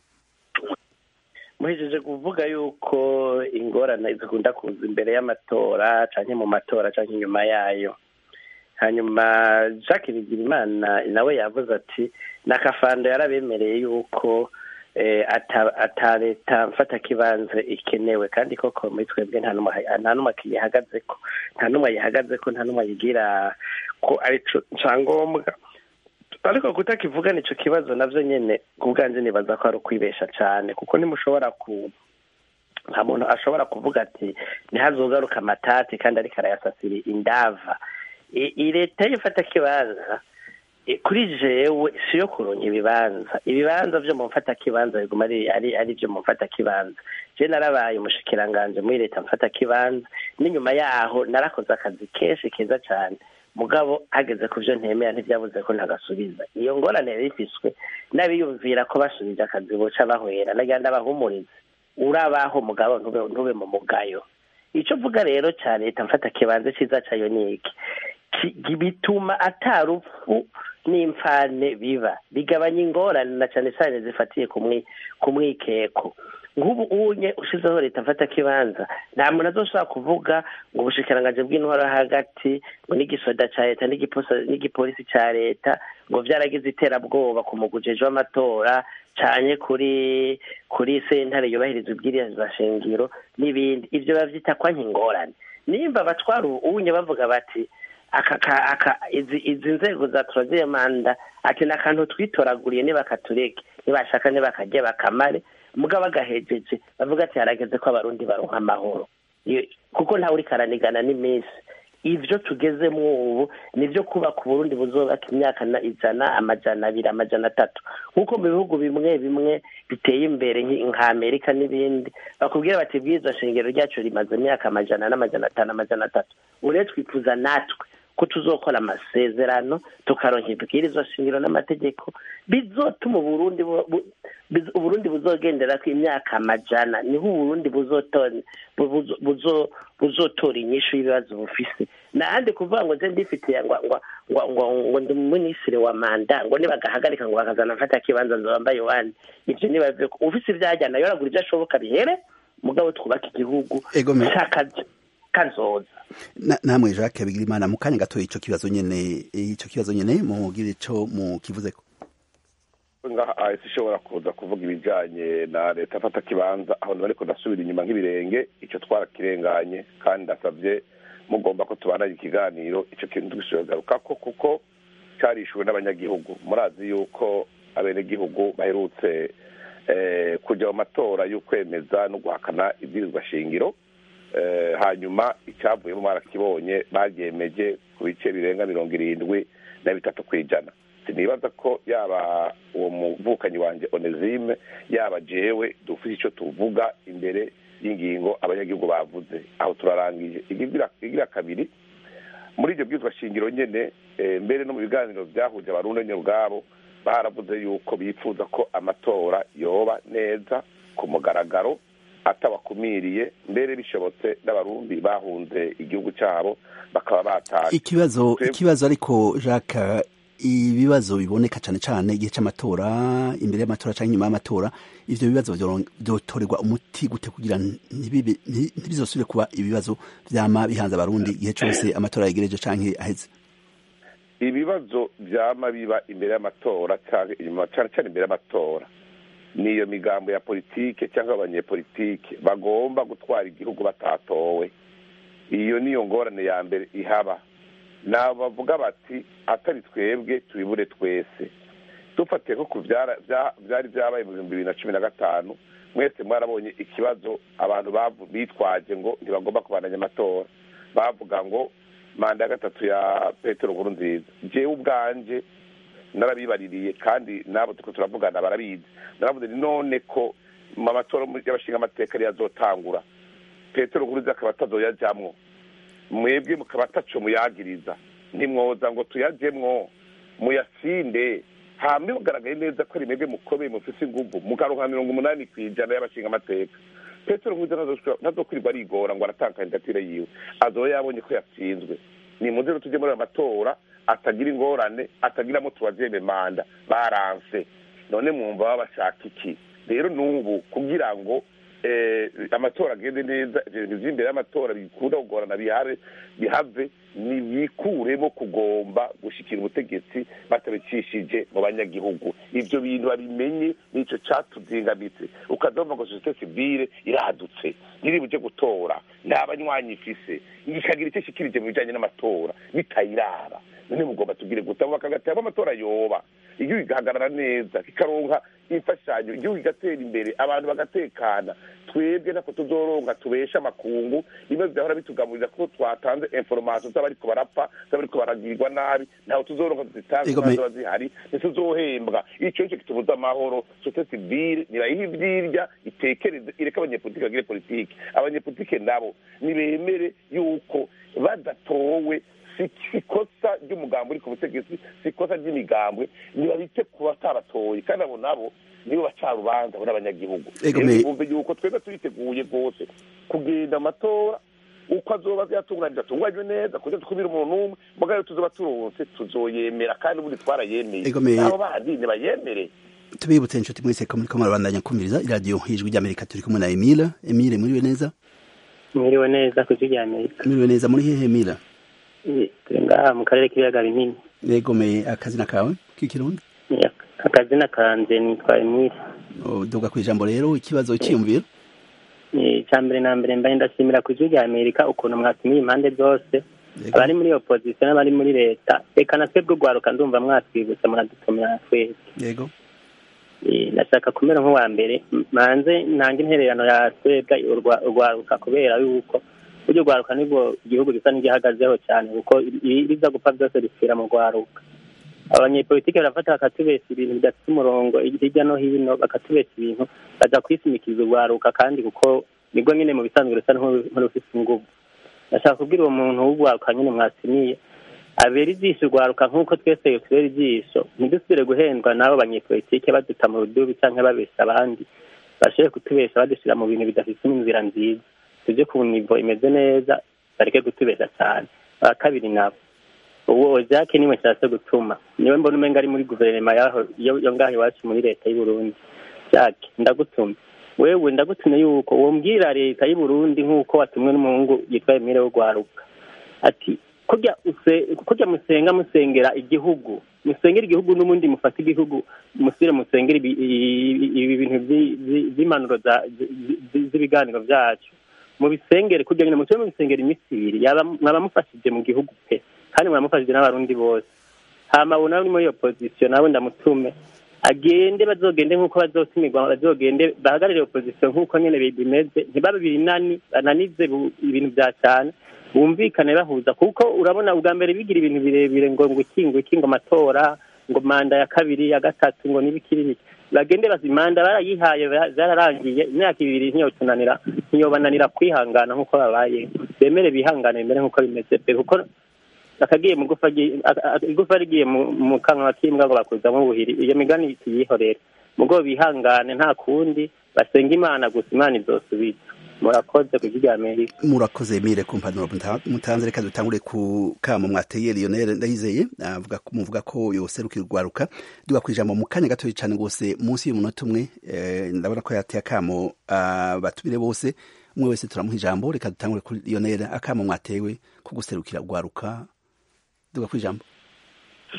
Speaker 3: muhejeje kuvuga yuko ingorane zikunda kuza imbere y'amatora canke mu matora canke inyuma yayo hanyuma jacques bigirimana nawe yavuze ati nakafando yarabemereye yuko ata leta mfata kibanza ikenewe kandi koko muri twebwe nta n'umwe akiyihagazeko nta n'umwe ayihagazeko nta n'umwe ayigira ko arico cangombwa ariko kutakivuga nico kibazo navyo nyene kubwanje nibaza ko ari ukwibesha cane kuko ntimushobora ku nta muntu ashobora kuvuga ati ntihazogaruka amatati kandi ariko arayasasira indava iyi leta y'ifata kibanza kuri jewe si yo kuronka ibibanza ibibanza vyo mu mfata kibanza biguma ari ari vyo mu mfata kibanza je narabaye umushikiranganje muri leta mfata kibanza n'inyuma yaho narakoze akazi kenshi keza cane mugabo hageze ku byo ntemera ntibyabuze ko ntagasubiza iyo ngorane yari ifiswe n'abiyumvira ko basubije akazi boca bahwera nagira ndabahumurize urabaho mugabo ntube mu mugayo icyo mvuga rero cya leta mfata kibanza cyiza cyayo ni iki bituma atarupfu n'imfane biba bigabanya ingorane na cyane cyane zifatiye ku mwikeko nk'ubu unye ushizeho leta mfata kibanza nta muntu azoshobora kuvuga ngo ubushikiranganje bw'intwaro hagati ngo n'igisoda ca leta n'igipolisi ca leta ngo vyaragize iterabwoba ku mugujeje w'amatora canye kuri kuri sentare yubahiriza ibwirizwa shingiro n'ibindi ivyo bavyita kwa nk'ingorane nimba batwara unye bavuga bati aka aka izi izi nzego za troisième manda ati n'akantu twitoraguriye nibakatureke nibashaka nibakarye bakamare mugabo agahejeje bavuga ati harageze ko abarundi baronka amahoro kuko ntawe uri karanigana n'iminsi ivyo tugezemo ubu nivyo kubaka uburundi buzobaka imyaka ijana amajana abiri amajana atatu nk'uko mu bihugu bimwe bimwe biteye imbere nka amerika n'ibindi bakubwira bati bwiza shingiro ryacu rimaze imyaka amajana n'amajana atanu amajana atatu uretse twifuza natwe ko tuzokora amasezerano tukaronka ibwirizwa shingiro n'amategeko bizotuma uburundi uburundi buzogendera ku imyaka amajana niho uburundi buzotora inyishu y'ibibazo bufise nahandi kuvuga ngo nze ndifitiye ngo ngo ngo ngo ndi minisitiri wa manda ngo nibagahagarika ngo bakazana mfata kibanza nzobambaye wani ivyo nibaze ufise ivyajyana yoragura ivyo ashoboka bihere mugabo twubaka igihugu cakaje kazoza
Speaker 1: namwe Jacques Bigirimana mu kanya gato ico kibazo nyene ico kibazo nyene mugire ico mu kivuzeko
Speaker 4: ngaha ishobora kuza kuvuga ibijanye na leta afata kibanza aho bariko ndasubira inyuma nk'ibirenge ico twarakirenganye kandi ndasavye mugomba ko tubandanya ikiganiro ico kintu tugishogarukako kuko carishuwe n'abanyagihugu murazi yuko abenegihugu baherutse kuja mu matora y'ukwemeza no guhakana ibwirizwa shingiro hanyuma icyavuyemo mwarakibonye baryemeje ku bice birenga mirongo irindwi na bitatu ku ijana sinibaza ko yaba uwo muvukanyi wanjye onezime yaba jewe dufite icyo tuvuga imbere y'ingingo abanyagihugu bavuze aho turarangije igira kabiri muri ibyo bwizwa shingiro nyine mbere no mu biganiro byahuje abarundi nyine ubwabo baravuze yuko bifuza ko amatora yoba neza ku mugaragaro atabakumiriye mbere bishobotse n'abarundi bahunze igihugu cyabo bakaba batashye
Speaker 1: ikibazo ikibazo ariko jacques ibibazo biboneka cyane cyane igihe cy'amatora imbere y'amatora cyangwa inyuma y'amatora ivyo bibazo vyotorerwa umuti gute kugira ntibizosubire kuba ibibazo vyama bihanze abarundi igihe cyose amatora yegereje canke aheze
Speaker 4: ibibazo vyama biba imbere y'amatora cyane cyane imbere y'amatora niyo migambo ya politike cyangwa abanyepolitike bagomba gutwara igihugu batatowe iyo niyo ngorane ya mbere ihaba nabo bavuga bati atari twebwe tubibure twese dufatiye ko ku byari byabaye mu bihumbi bibiri na cumi na gatanu mwese mwarabonye ikibazo abantu bitwaje ngo ntibagomba kubandanya amatora bavuga ngo manda ya gatatu ya petero nkuru nziza njyewe ubwanjye narabibaririye kandi nabo tuko turavugana barabizi naravuze ni none ko mu matora y'abashinga amateka ariyo azotangura petero nkuru nziza akaba atazoyajyamwo mwebwe mukaba ataco muyagiriza ntimwoza ngo tuyajyemwo muyasinde hama bigaragaye neza ko ari mwebwe mukomeye mufise inguvu mukaronka mirongo umunani ku ijana y'abashinga amateka petero nkuru ntazokwirirwa arigora ngo aratanga kandidatire yiwe azoba yabonye ko yatsinzwe ni muze rero tujye muri ayo matora atagira ingorane atagiramo tubazeme manda baranse none mwumva baba bashaka iki rero n'ubu kugira ngo amatora agende neza ibintu by'imbere y'amatora bikunda kugorana bihave bihave ntibikuremo kugomba gushyikira ubutegetsi batabicishije mu banyagihugu ibyo bintu babimenye nicyo cyatuzingamitse ukazumva ngo sosiyete sivire irahadutse ntiri bujye gutora nta banywanyi ifise ikagira icyo ishyikirije mu bijyanye n'amatora bitayiraba none mugomba tubwire gutabuka hagati amatora yoba igihugu kigahagarara neza kikaronka imfashanyo igihugu kigatera imbere abantu bagatekana twebwe ntako tuzoronka tubesha amakungu bimwe byahora bitugaburira ko twatanze inforomasiyo z'abariko barapfa z'abariko baragirwa nabi ntaho tuzoronka tuzitanga ziba zihari ntituzohembwa ico nico kitubuza amahoro sosiyete sivile nibayiha ivyirya itekereze ireke abanyepolitike bagire politike abanyepolitike nabo nibemere yuko badatowe si ikosa ry'umugambi uri ku butegetsi si ikosa ry'imigambwe ntibabite ku batabatoye kandi abo nabo nibo baca urubanza abo n'abanyagihugu bumve yuko twebwe turiteguye rwose kugenda amatora uko azoba yatunganije atunganywe neza kugira tukubire umuntu umwe mugabo rero tuzoba turonse tuzoyemera kandi ubundi twarayemeye nabo baradine bayemere
Speaker 1: tubibutse inshuti mwese ko muriko murabandanya kumviriza iradiyo ijwi ry'amerika turi kumwe na emile emile muriwe neza
Speaker 7: mwiriwe neza ku ijwi ry'amerika
Speaker 1: muriwe neza muri hehe emile
Speaker 7: turi ngaha mu karere k'ibiyaga binini
Speaker 1: yegomeye akazina kawe k'ikirundi
Speaker 7: akazina kanje nitwa emile
Speaker 1: duga ku ijambo rero ikibazo cyiyumviro
Speaker 7: icya mbere na mbere mbaye ndashimira ku ijwi rya amerika ukuntu mwatumiye impande zose abari muri opozisiyo n'abari muri leta reka na twebwe urwaruka ndumva mwatwibutsa muradutumira twese
Speaker 1: yego
Speaker 7: ndashaka kumera nk'uwa mbere manze ntange intererano ya twebwe urwaruka kubera yuko buryo urwaruka nibwo igihugu gisa n'igihagazeho cyane kuko ibiza gupfa byose bipfira mu rwaruka abanyepolitike barafata bakatubesa ibintu bidafite umurongo hirya no hino bakatubesa ibintu baja kwisimikiza urwaruka kandi kuko nibwo nyine mu bisanzwe rusa nk'urufise inguvu ndashaka kubwira uwo muntu w'urwaruka nyine mwasimiye abera ijisho urwaruka nk'uko twese tubera ijisho ntidusubire guhendwa n'abo banyepolitike baduta mu rudubi cyangwa babesha abandi bashoboye kutubesha badushyira mu bintu bidafite inzira nziza tujye ku nivo imeze neza bareke kutubesha cyane aba kabiri nabo uwo jacques niwe nshatse gutuma niwe mbona umenga ari muri guverinoma yaho yo ngaho iwacu muri leta y'u Burundi jacques ndagutuma wewe ndagutumye yuko wombwira leta y'u Burundi nk'uko watumwe n'umuhungu yitwa Emile w'urwaruka ati kurya kurya musenga musengera igihugu musengera igihugu n'ubundi mufata igihugu musire musengera ibi bintu by'impanuro z'ibiganiro byacu mubisengere kugira ngo mutube mubisengera iminsi ibiri mwaba mufashije mu gihugu pe kandi muramufashije n'abarundi bose hama ubu nawe ni muri opozisiyo nawe ndamutume agende bazogende nk'uko bazotumirwa bazogende bahagarire opozisiyo nk'uko nyine bimeze ntibabe binani bananize ibintu bya cyane bumvikane bahuza kuko urabona ubwa mbere bigira ibintu birebire ngo ngo ikingo ikingo amatora ngo manda ya kabiri ya gatatu ngo n'ibikiri bike bagende bazimanda barayihaye zararangiye imyaka ibiri ntiyotunanira ntiyobananira kwihangana nk'uko babaye bemere bihangane bimere nk'uko bimeze pe kuko akagiye mu igufa rigiye mu kanwa k'imbwa ngo bakuzamo ubuhiri iyo migani tuyihorere mugo bihangane nta kundi basenga imana gusa imana izosubiza murakoze ku rya amerika
Speaker 1: murakoze mire ku mpanuro mutanze reka dutangure ku kamo mwateye lionel ndayizeye avuga muvuga ko yoserukira urwaruka duga ku ijambo mu kanya gatoya cyane rwose munsi y'umunota umwe ndabona ko yateye akamo batumire bose umwe wese turamuha ijambo reka dutangure kuri lionel akamo mwatewe ko guserukira urwaruka duga ku ijambo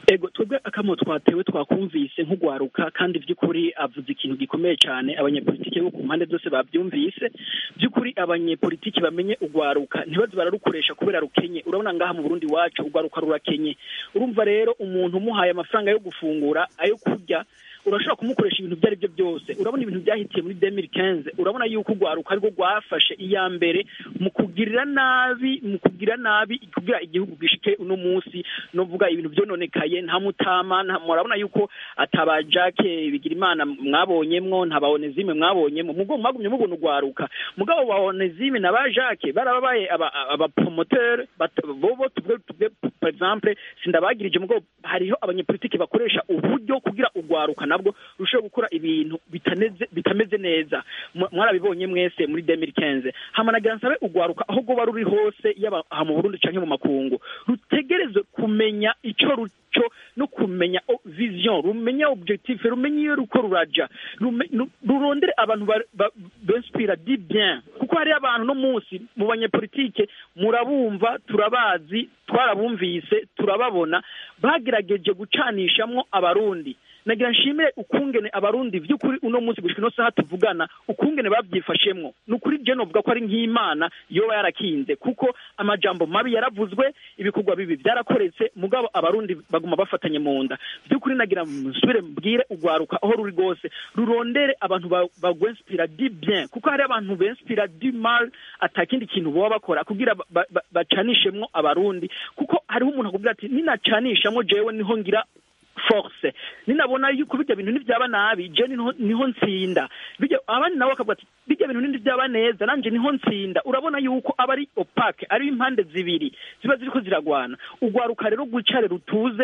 Speaker 5: ego twebwe akamo twatewe twakumvise nk'ugwaruka kandi by'ukuri avuze ikintu gikomeye cyane abanyepolitiki bo ku mpande zose babyumvise by'ukuri abanyepolitiki bamenye ugwaruka ntibaze bararukoresha kubera rukenye urabona ngaha mu Burundi wacu ugwaruka rurakenye urumva rero umuntu umuhaye amafaranga yo gufungura ayo kurya urashobora kumukoresha ibintu ibyo ari byo byose urabona ibintu byahitiye muri demiri kenze urabona yuko urwaruka ariko rwafashe iya mbere mu kugirira nabi mu kugira nabi kugira igihugu gishike uno munsi no vuga ibintu byononekaye nta mutama murabona yuko ataba jake bigira imana mwabonyemwo nta baonezime mwabonyemwo mugo mwagumye mubona urwaruka mugabo ba onezime na ba jake barababaye abapromoteur bobo tubwe tubwe par exemple sindabagirije mugabo hariho abanyepolitiki bakoresha uburyo kugira urwaruka nabwo rusheho gukora ibintu bitaneze bitameze neza mwarabibonye mwese muri 2015 hamanagira nsabe ugwaruka aho goba ruri hose yaba aha mu Burundi canke mu makungu rutegerezwe kumenya ico ruco no kumenya vision rumenya objectif rumenya iyo ruko ruraja rurondere abantu b'inspira di bien kuko hari abantu no munsi mu banyepolitike murabumva turabazi twarabumvise turababona bagerageje gucanishamwo abarundi nagira nshimire ukungene abarundi by'ukuri uno munsi gushika ino saha tuvugana ukungene babyifashemwo ni ukuri je novuga ko ari nk'imana yoba yarakinze kuko amajambo mabi yaravuzwe ibikorwa bibi byarakoretse mugabo abarundi baguma bafatanye mu nda by'ukuri nagira nsubire mbwire ugwaruka aho ruri rwose rurondere abantu bagwenspira di bien kuko hari abantu benspira di mal atakindi kintu boba bakora kugira bacanishemwo abarundi kuko hariho umuntu akubwira ati ninacanishamwo jewe niho ngira force ninabona yuko bijya bintu ntibyaba nabi je niho ntsinda bijya abandi nabo bakavuga ati bijya bintu ntibyaba neza nanje niho ntsinda urabona yuko aba ari opaque ari impande zibiri ziba ziriko ziragwana ugwaruka rero gwicare rutuze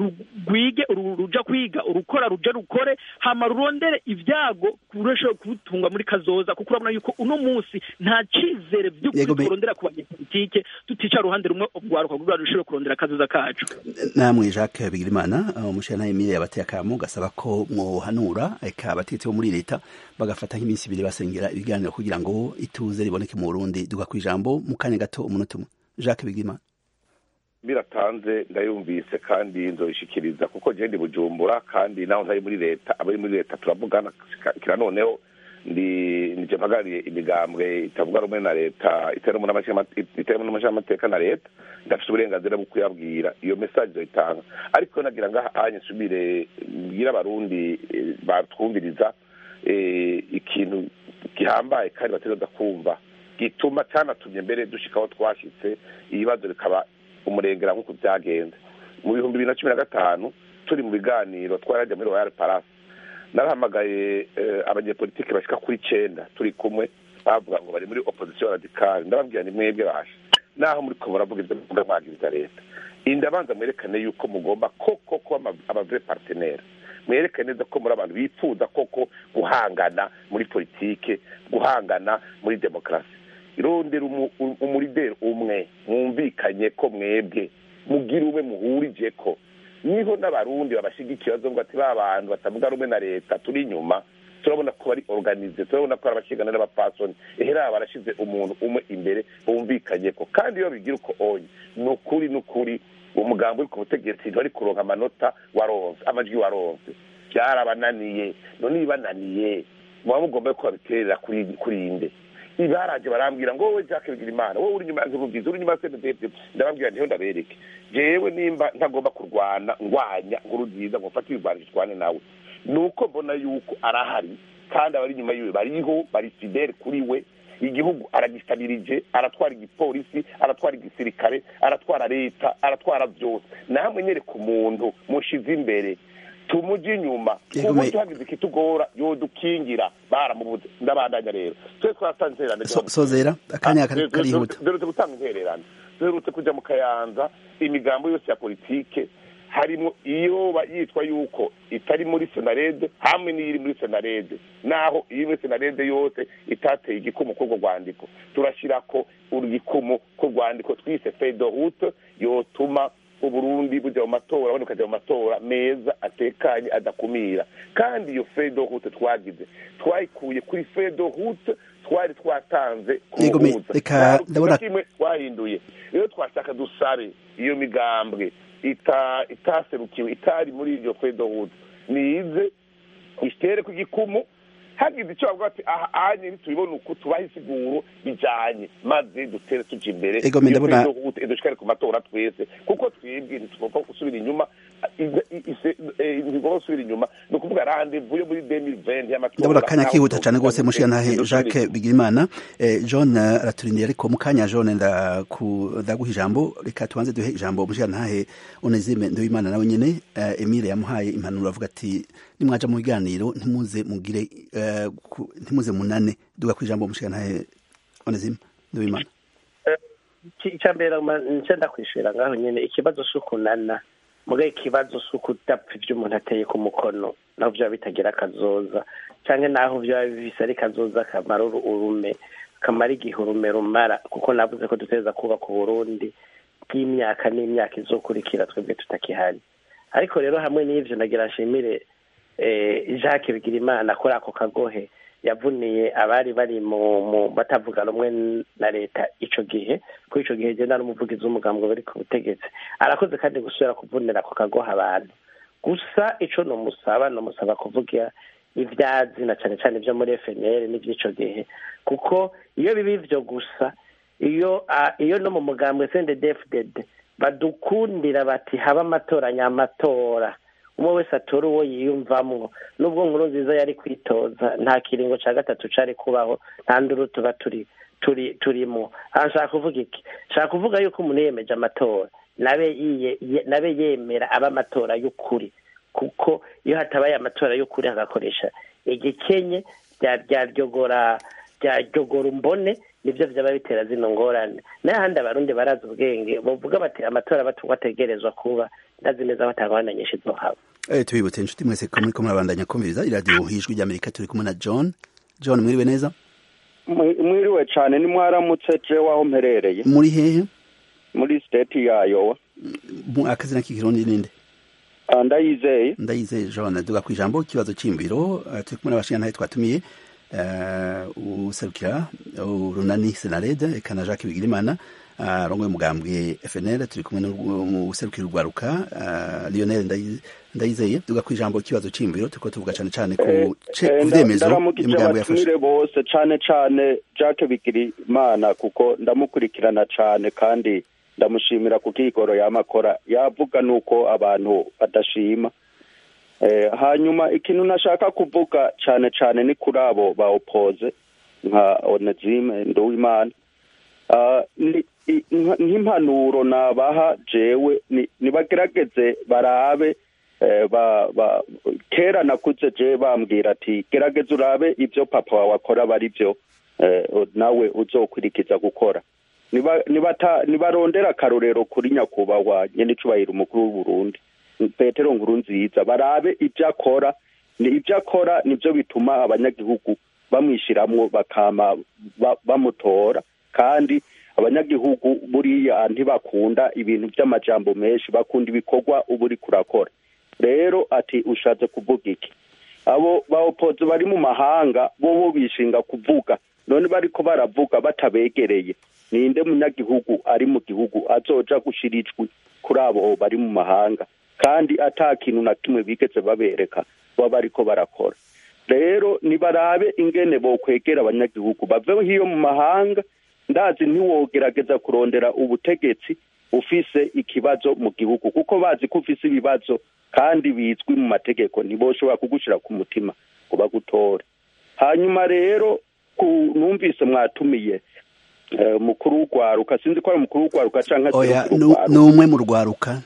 Speaker 5: rwige ruja kwiga urukora ruja rukore hama rurondere ibyago kurushaho kubitunga muri kazoza kuko urabona yuko uno munsi nta cizere by'ukuri turondera ku banyepolitike tutica ruhande rumwe ugwaruka kugira rushobore kurondera akazoza kacu
Speaker 1: namwe Jacques Bigirimana umushana Emile yabateye akamo gasaba ko mwohanura eka abatetsi bo muri leta bagafata nk'iminsi ibiri basengera ibiganiro kugira ngo ituze riboneke mu Burundi duga kwijambo mu kanya gato umunota umwe Jacques Bigirimana
Speaker 4: biratanze ndayumvise kandi nzoyishikiriza kuko je ndi bujumbura kandi naho ntari muri leta abari muri leta turavugana kira noneho ndi nije mpagariye imigambwe itavuga rumwe na leta iteramo n'amashyiramateka na leta ndafite uburenganzira bwo kuyabwira iyo mesaje zoyitanga ariko nagira ngaha anye nsubire mbwira abarundi batwumviriza ikintu gihambaye kandi bategereza kumva gituma cyanatumye mbere dushika aho twashitse ibibazo bikaba umurengera nk'uko byagenze mu bihumbi bibiri na cumi na gatanu turi mu biganiro twarajya muri royal palace narahamagaye abanyepolitike bashika kuri icenda turi kumwe bavuga ngo bari muri opposition radicale ndababwira ni mwebwe basha naho muri ko muravuga ibyo muvuga mwagiriza leta indabanza mwerekane yuko mugomba koko kuba abavre partenaire mwerekane neza ko muri abantu bifuza koko guhangana muri politike guhangana muri demokarasi irondera umurideri umwe mwumvikanye ko mwebwe mugira umwe muhurije ko niho n'abarundi babashigikiye bazovuga ati ba bantu batavuga rumwe na leta turi inyuma turabona ko bari organize turabona ko ari abashigana n'abapasoni ehera barashize umuntu umwe imbere bumvikanye ko kandi iyo bigira uko onye ni ukuri ni ukuri umugambi uri ku butegetsi ntibari kuronka amanota waronse amajwi waronse byarabananiye none ibananiye muba mugomba ko babiterera kuri inde ibaraje barambwira ngo wowe Jacques Bigirimana wowe uri nyuma ya Nkurunziza uri nyuma ya CNDD ndababwira ntiho ndabereke jewe nimba ntagomba kurwana ngwanya Nkurunziza ngo mfate ibigwanisho twane nawe nuko mbona yuko arahari kandi abari inyuma yiwe bariho bari fidele kuri we igihugu aragistabirije aratwara igipolisi aratwara igisirikare aratwara leta aratwara byose namwe nyereka umuntu mushize imbere tumuji inyuma uburyo hagize ikitugora yodukingira baramubuze ndabandanya rero twe twatanze intererano
Speaker 1: sozera akanya karihuta
Speaker 4: duherutse gutanga intererano duherutse kuja mu kayanza imigambo yose ya politike harimo iyo yitwa yuko itari muri senarede hamwe n'iri muri senarede naho iri muri senarede yose itateye igikumu k'urwo rwandiko turashyirako urugikumu ku rwandiko twise fedorute yotuma uburundi bujya mu matora abandi bukajya mu matora meza atekanye adakumira kandi iyo fedorute twagize twayikuye kuri fedorute twari twatanze
Speaker 1: reka ndabona
Speaker 4: kimwe twahinduye rero twashaka dusabe iyo migambwe itaserukiwe itari muri iryo fedohudu nize itere ku gikumu hagize icyo bavuga ati aha anye ntitubibone uku tubaha isiguro bijanye maze dutere tuja imbere
Speaker 1: Ego, me ndabona-
Speaker 4: dushikare ku matora twese kuko twebwe ntitugomba gusubira inyuma ntigomba gusubira inyuma ni ukuvuga randevu yo muri 2020 y'amatora
Speaker 1: ndabona akanya
Speaker 4: naho
Speaker 1: kihuta cyane rwose
Speaker 4: tuvuga
Speaker 1: mushiyantahe
Speaker 4: ntidusubire
Speaker 1: jacques
Speaker 4: inyuma.
Speaker 1: bigirimana Eh, john eh, araturindiye ariko mu kanya john ndaku- ndaguha ijambo reka tubanze duhe ijambo mushiyantahe onezime nduwimana nawe nyene eh, emile yamuhaye impanuro avuga ati nimwaja mu biganiro ntimuze mugire eh, ku- ntimuze munane duga ku ijambo mushiyantahe onezime nduwimana
Speaker 3: icya mbere nce ndakwishira ngaho nyine ikibazo si ukunana mugaye ikibazo si ukudapfa ibyo umuntu ateye ku mukono naho byaba bitagira akazoza cyangwa naho byaba bibise ari kazoza kamara uru- urume kamara igihe urume rumara kuko navuze ko duteza kubaka uburundi bw'imyaka n'imyaka izokurikira twebwe tutakihari ariko rero hamwe n'ivyo nagira nshimire eh, jacques bigirimana kuri ako kagohe yavuniye abari bari mu mu batavuga rumwe na leta ico gihe kuri ico gihe je nari umuvugizi w'umugambwe bari ku butegetsi arakoze kandi gusubira kuvunira ako kagoha abantu gusa ico nomusaba nomusaba kuvuga ivyazi na cane cane ivyo muri FNL n'ivy'ico gihe kuko iyo biba ivyo gusa iyo ah, iyo no mu mugambwe CNDD-FDD badukundira bati haba amatora nyamatora umwe wese atora uwo yiyumvamwo nubwo nkuru nziza yari kwitoza nta kiringo ca gatatu cari kubaho nta nduru tuba turi turi turimo aha nshaka kuvuga iki nshaka kuvuga yuko umuntu yiyemeje amatora nabe yiye- ye- nabe yemera aba amatora y'ukuri kuko iyo hatabaye amatora y'ukuri hagakoresha igikenye rya ryaryogora ryaryogora umbone nibyo vyaba bitera zino ngorane n'ahandi abarundi barazi ubwenge bavuga bati amatora batu bategerezwa kuba ndazi neza batangwana nyinshi zohaba
Speaker 1: Eh, tubibutse inshuti mwese ko muriko murabandanya kumviriza iradiyo ijwi ry'amerika turi kumwe na john john mwiriwe neza
Speaker 8: Mwi- mwiriwe cyane ni mwaramutse je waho mperereye
Speaker 1: muri hehe
Speaker 8: muri state ya Iowa
Speaker 1: Mu- akazina k'ikirundi ninde
Speaker 8: Ah, ndayizeye
Speaker 1: ndayizeye john duga ku ijambo ikibazo cy'imbiro eh, turi kumwe n'abashingantahe twatumiye eh, userukira urunani senarede eka na jacques bigirimana ah, rongoye umugambwe fnl turi kumwe n'userukira urwaruka ah, lionel Ndayi- ndayizeye duga ku ijambo ikibazo cy'imbiro turiko tuvuga cane cane
Speaker 8: Eh,
Speaker 1: ku ce-
Speaker 8: eh,
Speaker 1: ku
Speaker 8: nda-
Speaker 1: vyemezo
Speaker 8: ndaramukije
Speaker 1: y'umugambi yafashe
Speaker 8: abatumire bose cane cane Jacques Bigirimana kuko ndamukurikirana cane kandi ndamushimira ku kigoro yamakora yavuga nuko abantu badashima eh, hanyuma ikintu nashaka kuvuga cane cane ni kuri abo ba opoze nka Onezime Nduwimana Ah, ni- i- nka- nk'impanuro nabaha jewe ni- nibagerageze barabe eh, ba, ba, kera nakuze je bambwira ati gerageza urabe ivyo papa wawe akora bari vyo eh, nawe uzokurikiza gukora niba nibata nibarondera akarorero kuri nyakubahwa nyenicubahiro umukuru w'uburundi petero nkuru nziza barabe ivyo akora ni ivyo akora nivyo bituma abanyagihugu bamwishiramwo bakama ba- bamutora kandi abanyagihugu buriya ntibakunda ibintu vy'amajambo menshi bakunda ibikorwa uba uriko urakora rero ati ushatse kuvuga iki abo baopozi bari mu mahanga bo bo bishinga kuvuga none bariko baravuga batabegereye ninde munyagihugu ari mu gihugu azoja gushira ijwi kuri abo bari mu mahanga kandi ata kintu na kimwe bigeze babereka baba bariko barakora rero nibarabe ingene bokwegera abanyagihugu bave hiyo mu mahanga ndazi ntiwogerageza kurondera ubutegetsi ufise ikibazo mu gihugu kuko bazi ko ufise ibibazo kandi bizwi mu mategeko ntiboshobora kugushira ku mutima ngo bagutore hanyuma rero ku- numvise mwatumiye eh, mukuru w'urwaruka sinzi ko ari umukuru w'urwaruka canke
Speaker 1: oya
Speaker 8: aserukira
Speaker 1: nu-
Speaker 8: urwaruka.
Speaker 1: ni umwe mu rwaruka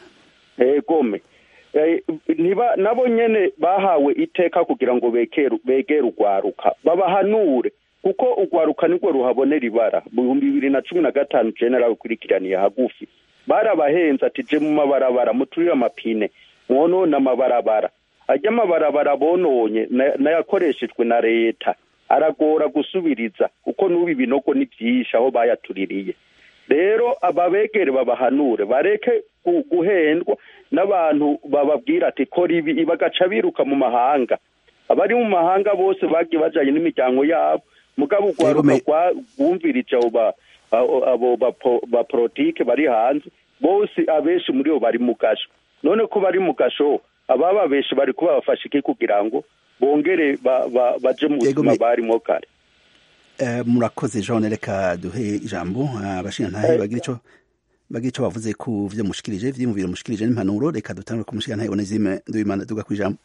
Speaker 8: egome Eh, niba nabo nyene bahawe iteka kugira ngo begere begere urwaruka babahanure kuko urwaruka nirwo ruhabonera ibara mu bihumbi bibiri na cumi na gatanu je narabikurikiraniye hagufi barabahenze ati je mu mabarabara muturire amapine mwonone amabarabara ajya amabarabara bononye na- nayakoreshejwe na leta aragora gusubiriza kuko n'ubu ibinogo ni vyinshi aho bayatuririye rero ababegere babahanure bareke gu- guhendwa n'abantu bababwira ati kora ibi bagaca biruka mu mahanga abari mu mahanga bose bagiye bajanye n'imiryango yabo mugabo urwaruka
Speaker 1: me-
Speaker 8: rwa- rwumvirije abo ba- abo- abo bapo- bapolitike bari hanze bose abenshi muri bo bari mu gasho none ko bari mu gasho ababa benshi bari kuba bafashe iki kugira ngo bongere baje mu buzima barimo kare
Speaker 1: murakoze jean reka duhe ijambo abashingantahe bagira icyo bagira icyo bavuze ku byo mushikirije vyiyumviro mushikirije n'impanuro reka dutangure ku mushingantahe onezime nduwimana duga ku ijambo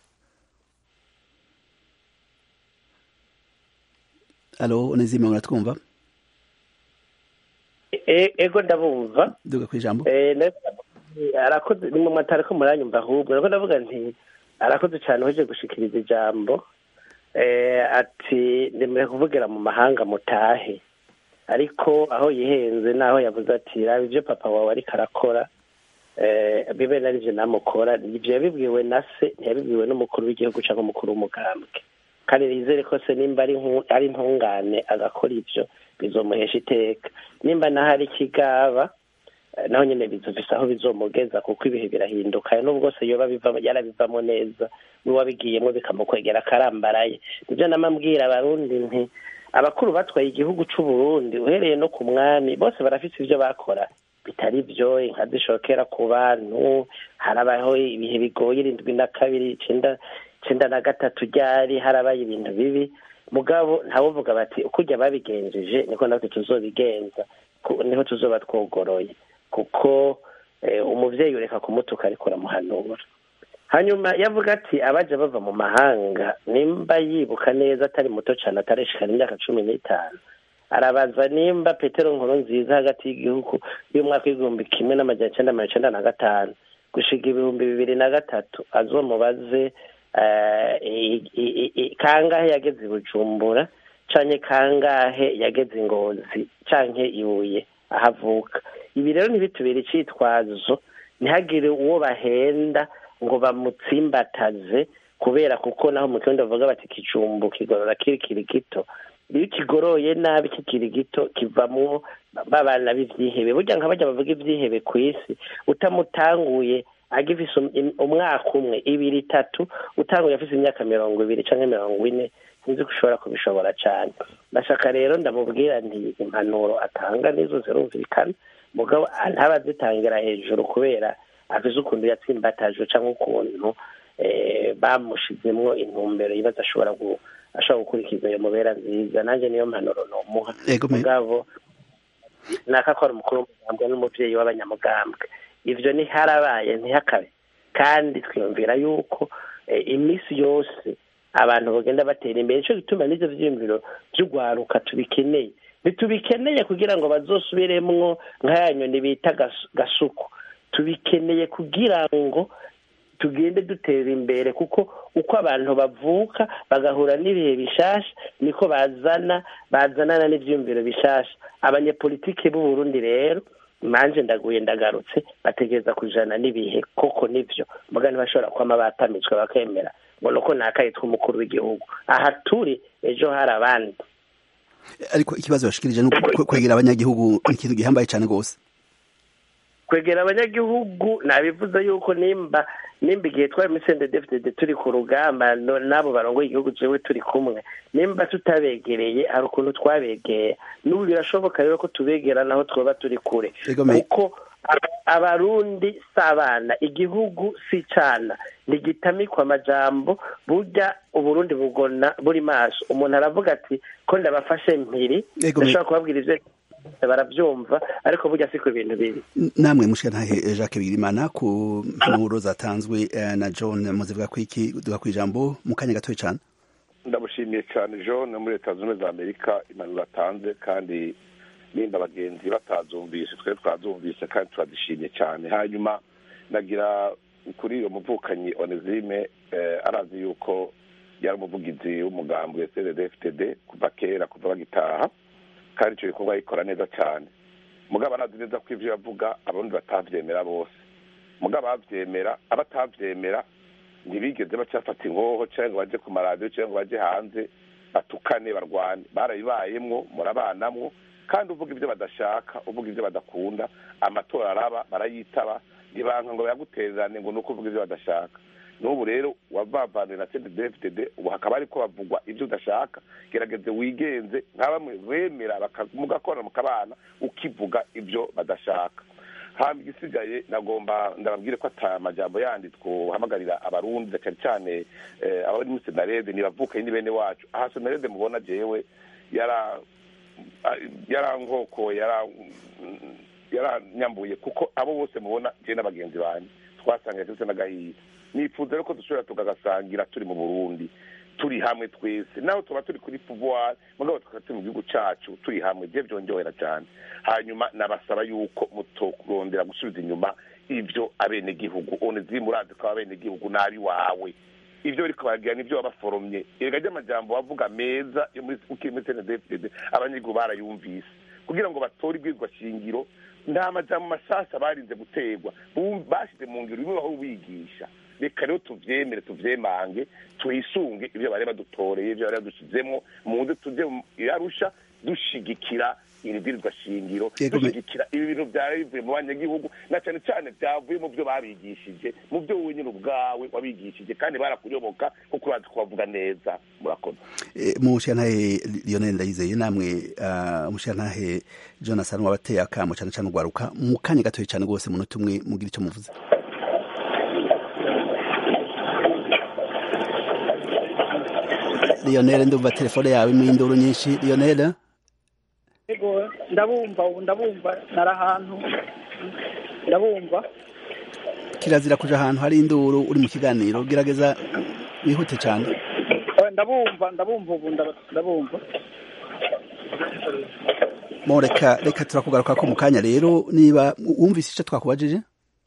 Speaker 1: alo onezime muratwumva
Speaker 3: ego ndabumva
Speaker 1: duga ku ijambo
Speaker 3: arakoze ni mu matara ko muranyumva ahubwo nako ndavuga nti arakoze cyane uje gushikiriza ijambo ati ndemere kuvugira mu mahanga mutahe ariko aho yihenze naho yavuze ati raba ibyo papa wawe ariko arakora bibe na nibyo namukora ibyo yabibwiwe na se ntiyabibwiwe n'umukuru w'igihugu cyangwa umukuru w'umugambwe kandi nizere ko se nimba ari intungane agakora ibyo bizomuhesha iteka nimba naho ari ikigaba naho nyine bizovise aho bizomugeza kuko ibihe birahinduka n'ubwo se yoba yarabivamo neza n'uwabigiyemo bikamukwegera akarambaraye nibyo namambwira abarundi nti abakuru batwaye igihugu cy'u Burundi uhereye no ku mwami bose barafite ibyo bakora bitari byo inka zishokera ku bantu harabaho ibihe bigoye irindwi na kabiri icyenda icyenda na gatatu ryari harabaye ibintu bibi mugabo ntawuvuga bati uko ujya babigenjeje niko natwe tuzobigenza niho tuzoba twogoroye kuko umubyeyi ureka kumutuka ariko uramuhanura hanyuma yavuga ati abajya bava mu mahanga nimba yibuka neza atari muto cyane atareshikana imyaka cumi n'itanu arabaza nimba petero nkuru nziza hagati y'igihugu y'umwaka w'igihumbi kimwe n'amajyana icyenda mirongo icyenda na gatanu gushiga ibihumbi bibiri na gatatu azomubaze kangahe yageze i bujumbura canke kangahe yageze ingozi canke ibuye ahavuka ibi rero ntibitubere icitwazo ntihagire uwo bahenda ngo bamutsimbataze kubera kuko naho mu kirundi bavuga bati kijumbu kigorora kiri gito iyo kigoroye nabi kikiri gito kivamwo babana b'ivyihebe burya nka bajya bavuga ivyihebe ku isi utamutanguye agifise umwaka umwe ibiri itatu utanguye afise imyaka mirongo ibiri canke mirongo ine sinzi ko ushobora kubishobora cane ndashaka rero ndamubwira nti impanuro atanga nizo zirumvikana mugabo ntabazitangira hejuru kubera afise ukuntu yatsimbatajwe cyangwa ukuntu bamushizemwo intumbero yibaza ashobora ashobora gukurikiza iyo mubera nziza nanjye niyo mpanuro nomuha mugabo nakakora umukuru w'umugambwe n'umuvyeyi w'abanyamugambwe ivyo ntiharabaye ntihakabe kandi twiyumvira yuko iminsi yose abantu bagenda batera imbere nico gituma n'ivyo vyiyumviro vy'ugwaruka tubikeneye ntitubikeneye kugira ngo bazosubiremwo nk'aya nyoni bita gasuku tubikeneye kugira ngo tugende dutera imbere kuko uko abantu bavuka bagahura n'ibihe bishasha niko bazana bazanana n'ivyiyumviro bishasha abanyepolitike b'u Burundi rero manje ndaguye ndagarutse bategereza kujana n'ibihe koko nivyo muga ntibashobora kwama batamitswe bakemera ngo nuko nakayitwa umukuru w'igihugu aha turi ejo hari abandi
Speaker 1: ariko ikibazo bashikirije ni kwegera abanyagihugu ni ikintu gihambaye cyane rwose
Speaker 3: kwegera abanyagihugu nabivuze yuko nimba nimba igihe twari muri sende defitede turi ku rugamba n'abo barongoye igihugu jewe turi kumwe nimba tutabegereye hari ukuntu twabegeye n'ubu birashoboka rero ko tubegera naho twaba turi kure kuko abarundi si abana igihugu si icana ntigitamikwa amajambo burya uburundi bugona buri maso umuntu aravuga ati ko ndabafashe mpiri ndashobora kubabwira ivyo barabyumva ariko burya siko ibintu biri
Speaker 1: namwe mushikantahe jacques bigirimana ku mpanuro zatanzwe na john muzivuga ku iki duga ku ijambo mu kanya gatoya cyane
Speaker 4: ndamushimiye cyane john muri leta zunze ubumwe za amerika impanuro atanze kandi nimba abagenzi batazumvise twe twazumvise kandi turazishimye cyane hanyuma nagira kuri iyo muvukanyi onezime arazi yuko yari umuvugizi w'umugambi wa cddftd kuva kera kuva bagitaha kandi icyo gikorwa yikora neza cyane mugabo arazi neza ko ibyo yavuga abarundi batabyemera bose mugabo ababyemera abatabyemera ntibigeze bacyafata ingoho cyangwa ngo bajye ku maradiyo cyangwa ngo bajye hanze batukane barwane barabibayemwo murabanamwo kandi uvuga ibyo badashaka uvuga ibyo badakunda amatora araba barayitaba ntibanka ngo bayagutererane ngo ni uko uvuga ibyo badashaka n'ubu rero wavavaniwe na cddfdd ubu hakaba ariko bavugwa ibyo udashaka gerageze wigenze nka bamwe bemera mugakorana mukabana ukivuga ibyo badashaka hamba igisigaye nagomba ndababwire ko ata amajambo yandi twohamagarira abarundi cyane cyane abari muri senarede ntibavuke ni bene wacu aha senarede mubona jewe yara yarankoko yaranyambuye kuko abo bose mubona je n'abagenzi banjye twasangiye ndetse n'agahiye nifuza rero ko dushobora tukagasangira turi mu burundi turi hamwe twese naho tuba turi kuri pouvoir mugabo tukaba turi mu gihugu cacu turi hamwe je vyonjohera cyane hanyuma nabasaba yuko mutorondera gusubiza inyuma ivyo abenegihugu onezimu urazi ko abenegihugu nabi wawe ivyo bariko baragira nivyo wabaforomye erega ry'amajambo wavuga meza yo muri ukiri muri cndfdd abanyagihugu barayumvise kugira ngo batore ibwirwa shingiro nta majambo mashasha barinze guterwa bashize mu ngiro bimwe baho bigisha reka rero tuvyemere tuvyemange twisunge ivyo bari badutoreye ivyo bari badushizemwo muze tuje yarusha dushigikira iri bwirizwa shingiro dushigikira ibi bintu vyari bivuye mu banyagihugu na cane cane vyavuye mu vyo babigishije mu vyo wowe nyine ubwawe wabigishije kandi barakuyoboka kuko urazi kubavuga neza murakoze
Speaker 1: mushiyantahe lionel ndayizeye namwe mushiyantahe jonathan wabateye akamo cane cane ugwaruka mu kanya gatoye cane rwose munota umwe mugira ico muvuze lionel ndumva telefone yawe imwe induru nyinshi lionel
Speaker 5: ego ndabumva ubu ndabumva nari ahantu ndabumva
Speaker 1: kirazira kuja ahantu hari induru uri mu kiganiro gerageza wihute cyane
Speaker 5: ndabumva ndabumva ubu ndabumva
Speaker 1: mo reka reka turakugaruka ko mu kanya rero niba wumvise icyo twakubajije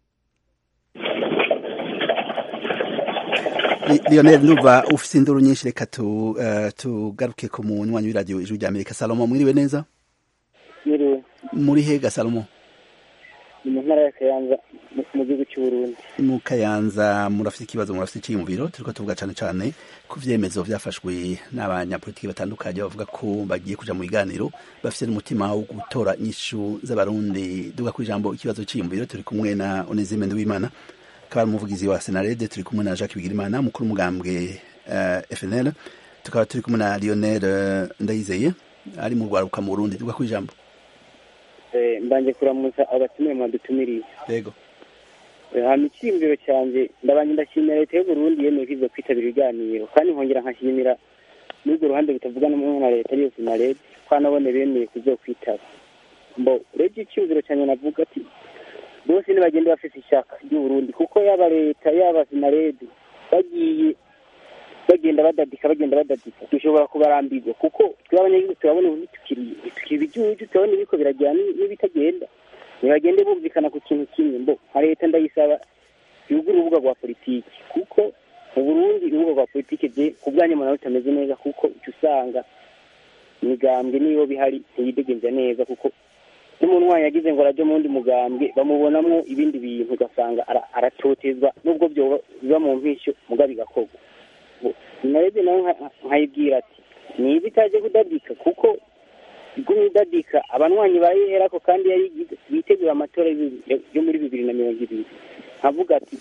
Speaker 1: Lionel ndumva ufise induru nyinshi reka tugaruke ku munywanyi w'iradiyo ijwi rya Amerika Salomo mwiriwe neza
Speaker 9: Mwiriwe
Speaker 1: muri hega Salomo
Speaker 9: ni mu ntara ya Kayanza mu gihugu cy'u Burundi
Speaker 1: mu Kayanza murafite ikibazo murafite icyiyumviro turiko tuvuga cane cane ku vyemezo vyafashwe n'abanyapolitiki batandukanye bavuga ko bagiye kuja mu biganiro bafite n'umutima wo gutora inyishu z'abarundi duga ku ijambo ikibazo c'iyumviro turi kumwe na Onesime Nduwimana akaba ari umuvugizi wa senarede turi kumwe na jacques bigirimana mukuru umugambwe uh, fnl tukaba turi kumwe na lionel uh, ndayizeye ari mu rwaruka mu burundi tuga ku ijambo
Speaker 9: eh, mbanje kuramutsa abatumiwe mwadutumiriye
Speaker 1: yego
Speaker 9: hama icyiyumviro cyanjye ndabanje ndashimira leta y'uburundi yemeye kwiza kwitabira ibiganiro kandi nkongera nkashimira n'urwo ruhande rutavuga n'umwe na leta ariyo senarede ko anabone bemeye kuzokwitaba mbo urebye icyiyumviro cyanjye navuga ati bose ntibagende bafite ishyaka ry'uburundi kuko yaba leta yaba sinarede bagiye bagenda badadika bagenda badadika dushobora kubarambirwa kuko twe abanyagihugu turabona ubu tukiri ibijuju turabona ibiko biragira n'ibitagenda ntibagende bumvikana ku kintu kimwe mbo nka leta ndayisaba yugure urubuga rwa politiki kuko mu burundi urubuga rwa politiki je ku bwanyu mbona rutameze neza kuko uca usanga imigambwe niyo bihari ntiyidegenza neza kuko n'umuntu wanyu yagize ngo arajye mu wundi mugambwe bamubonamo ibindi bintu ugasanga aratotezwa nubwo biba mu mpishyo muga bigakorwa narebye nawe nkayibwira ati niba itaje kudadika kuko igumye idadika abanywanyi bayiherako kandi yayigize bitegura amatora yo muri bibiri na mirongo ibiri nkavuga ati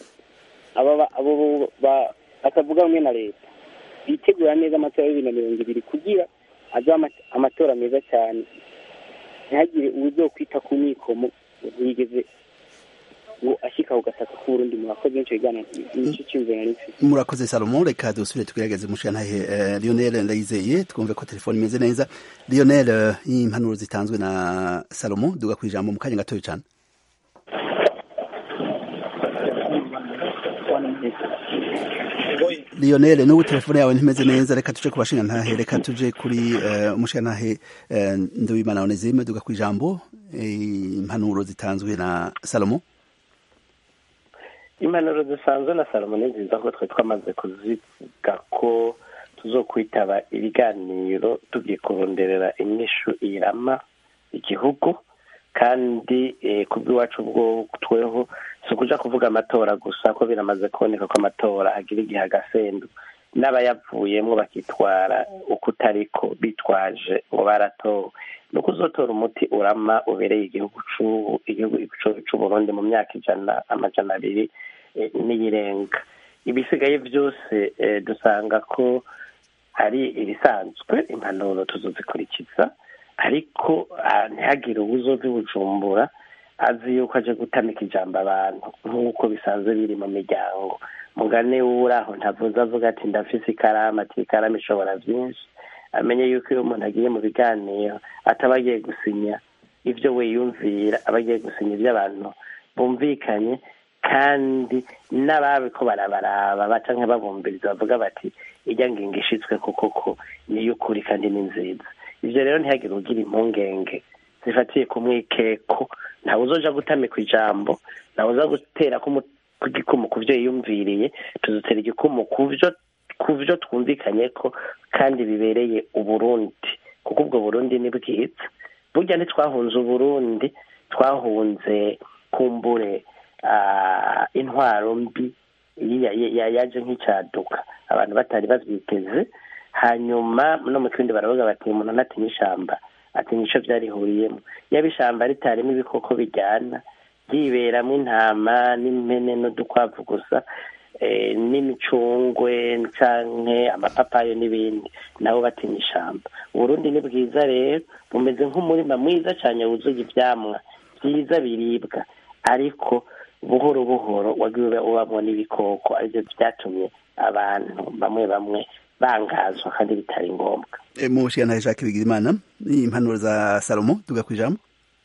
Speaker 9: abo batavuga rumwe na leta bitegura neza amatora ya bibiri na mirongo ibiri kugira azabe amatora meza cyane ntihagire uburyo kwita ku mikomo ntiyigeze ngo ashyika ku gataka k'uburundi murakoze benshi bigana nicyo cyumviro nari mfite
Speaker 1: murakoze salomo reka dusubire tugerageze mushiyantahe uh, lionel ndayizeye twumve ko telefone imeze neza lionel uh, impanuro zitanzwe na salomo duga ku ijambo mu kanya gatoya cyane lionel n'ubu telefone yawe ntimeze neza reka tuje ku bashingantahe reka tuje kuri uh, umushingantahe uh, nduwimana onezime duga ku ijambo impanuro zitanzwe na salomo
Speaker 3: impanuro zisanzwe na salomo ni nziza ko twe twamaze kuziga ko tuzokwitaba ibiganiro tugiye kuronderera inyishu irama igihugu kandi ku bw'iwacu bwo tweho si ukuja kuvuga amatora gusa ko biramaze kuboneka ko amatora agira igihe agasendu n'abayavuyemo bakitwara uko utariko bitwaje ngo baratowe ni uko uzotora umuti urama ubereye igihugu igihugu c'uburundi mu myaka ijana amajana abiri n'iyirenga ibisigaye byose dusanga ko ari ibisanzwe impanuro tuzozikurikiza ariko ntihagire ubuzozi bujumbura azi yuko aje gutamika ijambo abantu nk'uko bisanzwe biri mu miryango mugane uri aho ntavuze avuga ati ndafise ikaramu ati ikaramu ishobora byinshi amenye yuko iyo umuntu agiye mu biganiro ataba agiye gusinya ibyo we yumvira aba agiye gusinya ibyo abantu bumvikanye kandi n'ababiko barabaraba baca nk'ababumviriza bavuga bati ijya ngingo ishitswe kuko ko niyo ukuri kandi ni nziza ibyo rero ntihagire ugira impungenge zifatiye ku mwikeko ntawe uzoja gutamika ijambo ntawe uza gutera igikumu ku byo yiyumviriye tuzutera igikumu ku byo ku byo twumvikanye ko kandi bibereye uburundi kuko ubwo burundi ni bwiza burya ntitwahunze uburundi twahunze kumbure intwaro mbi yaje nk'icyaduka abantu batari babyiteze hanyuma no mu kindi baravuga bati umuntu ntatinya ishyamba atinya icyo byarihuriyemo yaba ishyamba ritarimo ibikoko bijyana byiberamo intama n'impene n'udukwavu gusa n'imicungwe canke amapapayo n'ibindi nabo batinya ishyamba uburundi ni bwiza rero bumeze nk'umurima mwiza cyane wuzuye ibyamwa byiza biribwa ariko buhoro buhoro wagiye ubamo n'ibikoko aribyo byatumye abantu bamwe bamwe bangazwa kandi bitari ngombwa
Speaker 1: mu bushyiranahe jacques bigirimana ni impanuro za salomo tuga ku ijambo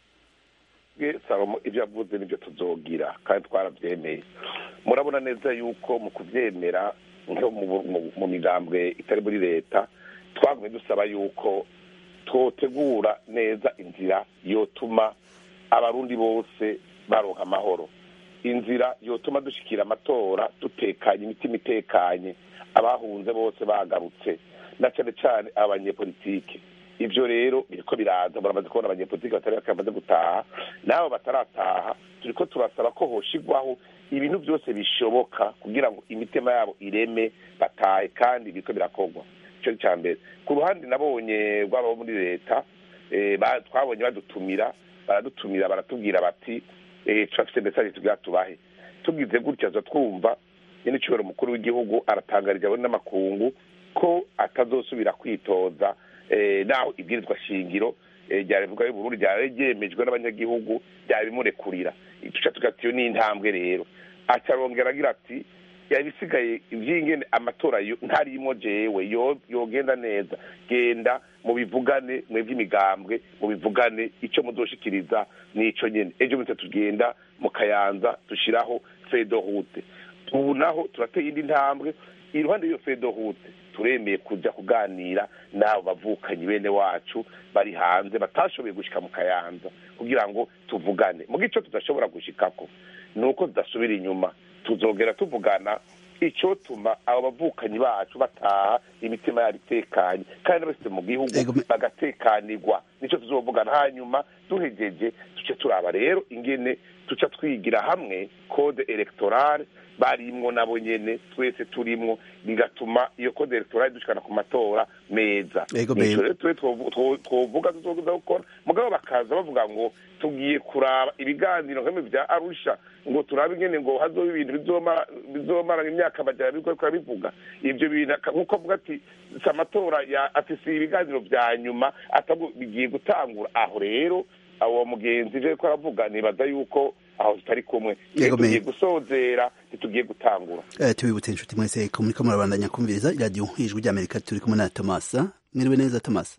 Speaker 4: salomo ibyo avuze nibyo tuzogira kandi twarabyemeye murabona neza yuko mu kubyemera nko mu migambwe itari muri leta twagumye dusaba yuko twotegura neza inzira yotuma abarundi bose baronka amahoro inzira yotuma dushyikira amatora dutekanye imitima itekanye abahunze bose bagarutse na cyane cyane abanyepolitike ibyo rero biriko biraza muramaze kubona abanyepolitike batari bamaze gutaha n'abo batarataha turi ko turasaba ko hoshigwaho ibintu byose bishoboka kugira ngo imitima yabo ireme batahe kandi biriko birakorwa icyo cya mbere ku ruhande nabonye rw'abo muri leta twabonye badutumira baradutumira baratubwira bati turafite mesaje tubwira tubahe tugize gutya zo twumva nyine icyubahiro umukuru w'igihugu aratangarije abone n'amakungu ko atazosubira kwitoza naho ibwirizwa shingiro rya repubulika y'uburundi ryari ryemejwe n'abanyagihugu byabimurekurira duca tugatiyo n'intambwe rero acarongera agira ati yabisigaye iby'ingene amatora ntarimo jewe yogenda neza genda mu bivugane mwebwe imigambwe mu bivugane icyo muzoshikiriza nico nyene ejo mutse tugenda mu kayanza dushiraho fedo route ubu naho turateye indi ntambwe iruhande y'iyo fedo route turemeye kuja kuganira n'abo bavukanyi bene wacu bari hanze batashoboye gushika mu kayanza kugira ngo tuvugane muga ico tudashobora gushikako ni uko tudasubira inyuma tuzogera tuvugana icyotuma abo bavukanyi bacu bataha imitima yabo itekanye kandi bose mu gihugu bagatekanirwa nicyo tuzovugana hanyuma duhegeje duce turaba rero ingene tuca twigira hamwe code electorale barimwo nabo nyene twese turimwo bigatuma iyo code electorale dushikana ku matora meza nico rero twe twovuga tuzoza gukora mugabo bakaza bavuga ngo tugiye kuraba ibiganiro nk'ibyo bya arusha ngo turabe ingene ngo hazoba ibintu bizomara imyaka amajana biriko birabivuga ivyo bintu nk'uko avuga ati si amatora ati si ibiganiro vya nyuma bigiye gutangura aho rero abo mugenzi je ko aravuga nibaza yuko aho tutari kumwe tugiye gusozera ntitugiye gutangura
Speaker 1: tubibutse inshuti mwese ko muriko murabandanya kumviriza iradiyo ijwi ry'amerika turi kumwe na tomasa mwiriwe neza tomasa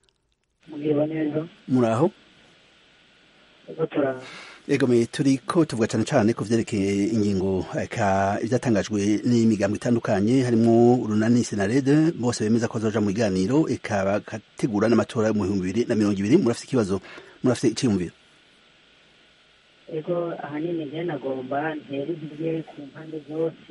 Speaker 1: muraho egomeye turi ko tuvuga cyane cyane ku vyerekeye ingingo eka ivyatangajwe n'imigambo itandukanye harimo urunani senarede bose bemeza ko bazoja mu biganiro eka bagategura n'amatora mu bihumbi bibiri na mirongo ibiri murafite ikibazo murafite iciyumviro
Speaker 10: ego ahanini njye nagomba ntera intege ku mpande zose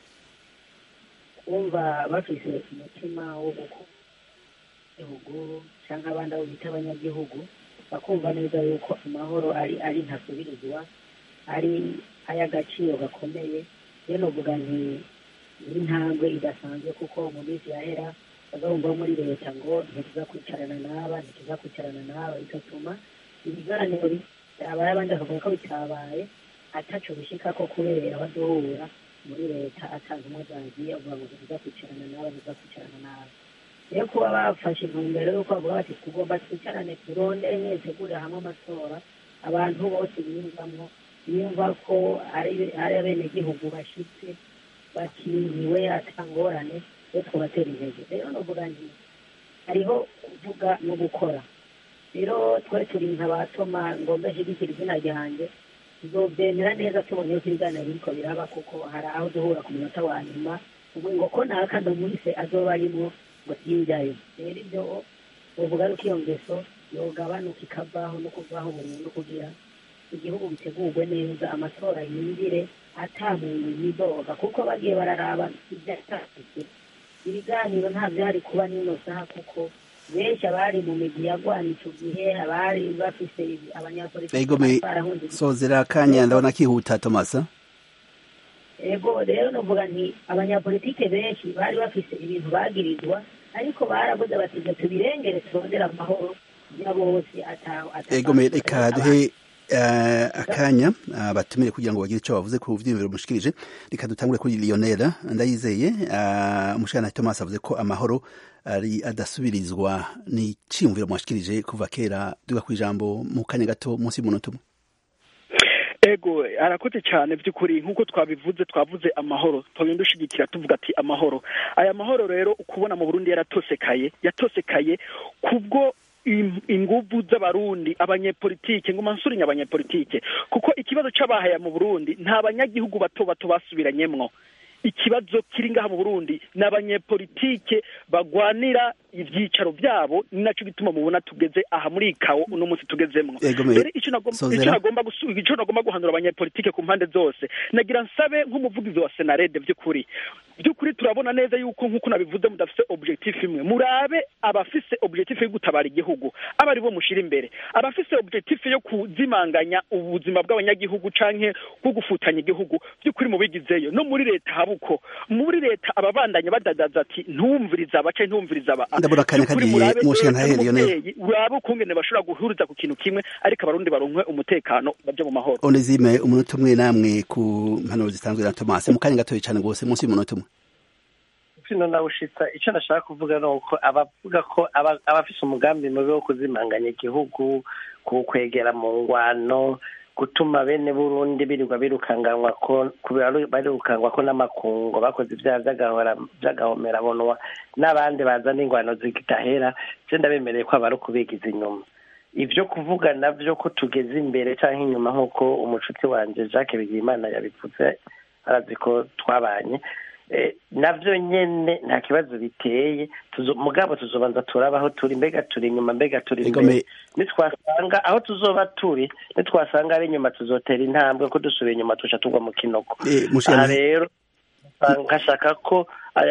Speaker 10: kumva bafise umutima wo gukunda igihugu cyangwa abandi abo bita abanyagihugu bakumva neza yuko amahoro ari ari ntasubirizwa ari ay'agaciro gakomeye rero novuga nti n'intambwe idasanzwe kuko mu minsi yahera bazumva muri leta ngo ntituza kwicarana n'aba ntituza kwicarana n'aba bigatuma ibiganiro byabaye abandi bakavuga ko bitabaye ataco bishikako kubera bazohura muri leta atanga umwe zagiye uvuga ngo ntituza kwicarana n'aba ntituza kwicarana n'aba rero kuba bafashe intumbero y'uko bavuga bati tugomba twicarane turondere neza tegurira hamwe amatora abantu bose biyumvamo biyumva ko ari ari abenegihugu bashyitse bakiriwe atangorane yo twabatera intege rero nuvuga nti hariho kuvuga no gukora rero twari turi nka ba toma ngomba ashyigikira izina ryanjye tuzobyemera neza tubonye ko ibiganiro biriko biraba kuko hari aho duhura ku munota wa nyuma ubu ngo ko naka ndamwise azoba arimo ngo sinjyayo rero ibyo uvuga yuko iyo ngeso yogabanuka ikavaho no kuvaho burundu kugira igihugu gitegurwe neza amatora yinjire ata muntu yidoga kuko bagiye bararaba ibyatambitse ibiganiro nta byari kuba n'ino saha kuko benshi abari mu migi yagwana icyo gihe abari bafise abanyapolitiki
Speaker 1: egome sozera akanya ndabona kihuta tomasa
Speaker 10: ego rero novuga nti abanyapolitike benshi bari bafise ibintu bagirizwa ariko baravuze bati ngo tubirengere turondere amahoro ya bose
Speaker 1: egome reka duhe akanya batumire kugira ngo bagire icyo bavuze ku byiyumviro mushikirije reka dutangure kuri lionel ndayizeye umushana thomas avuze ko amahoro ari adasubirizwa ni icyiyumviro mwashikirije kuva kera duga ku ijambo mu kanya gato munsi y'umunota umwe
Speaker 5: ego arakoze cyane by'ukuri nk'uko twabivuze twavuze amahoro tugenda dushigikira tuvuga ati amahoro aya mahoro rero ukubona mu burundi yaratosekaye yatosekaye kubwo inguvu z'abarundi abanyepolitike ngo mansurinye abanyepolitike kuko ikibazo c'abahaya mu burundi nta banyagihugu bato bato basubiranyemwo ikibazo kiri ngaha mu burundi ni abanyepolitike bagwanira ivyicaro vyabo ni naco gituma mubona tugeze aha muri ikawo uno munsi tugezemwo rero ico nagomba ico nagomba guhanura abanyepolitike ku mpande zose nagira nsabe nk'umuvugizi wa senarede vy'ukuri by'ukuri turabona neza yuko nk'uko nabivuze mudafise objectif imwe murabe abafise objectif yo gutabara igihugu aba ari bo mushira imbere abafise objectif yo kuzimanganya ubuzima bw'abanyagihugu canke bwo gufutanya igihugu by'ukuri mubigizeyo no muri leta habuko muri leta ababandanya badadaza ati ntumviriza aba canke ntumviriza aba
Speaker 1: ndabona akanya kagiye mushika ntahe Lionel
Speaker 5: urabe ukungene bashobora guhuriza ku kintu kimwe ariko abarundi baronkwe umutekano baje mu mahoro
Speaker 1: Onezime umunota umwe namwe ku mpanuro zitanzwe na Thomas mu kanya gatoya cyane gose munsi y'umunota umwe
Speaker 3: sino nawushitsa icyo nashaka kuvuga ni uko abavuga ko abafise umugambi mubi wo kuzimanganya igihugu kukwegera mu ngwano gutuma bene burundi birirwa birukanganwa ko barukangwa ko n'amakungo bakoze ibyaha by'agahomera bonwa n'abandi bazana ingwano zidahera je ndabemereye ko abari ukubigiza inyuma ibyo kuvuga navyo ko tugeze imbere cyangwa inyuma nk'uko umucuti wanje jacques bigimana yabivuze arazi ko twabanye navyo nyene nta kibazo biteye mugabo tuzobanza turabaho turi mbega turi inyuma mbega turi imbere nitwasanga aho tuzoba turi nitwasanga ari inyuma tuzotera intambwe ko dusubiye inyuma tuca tugwa mu kinoko aha rero nkashaka ko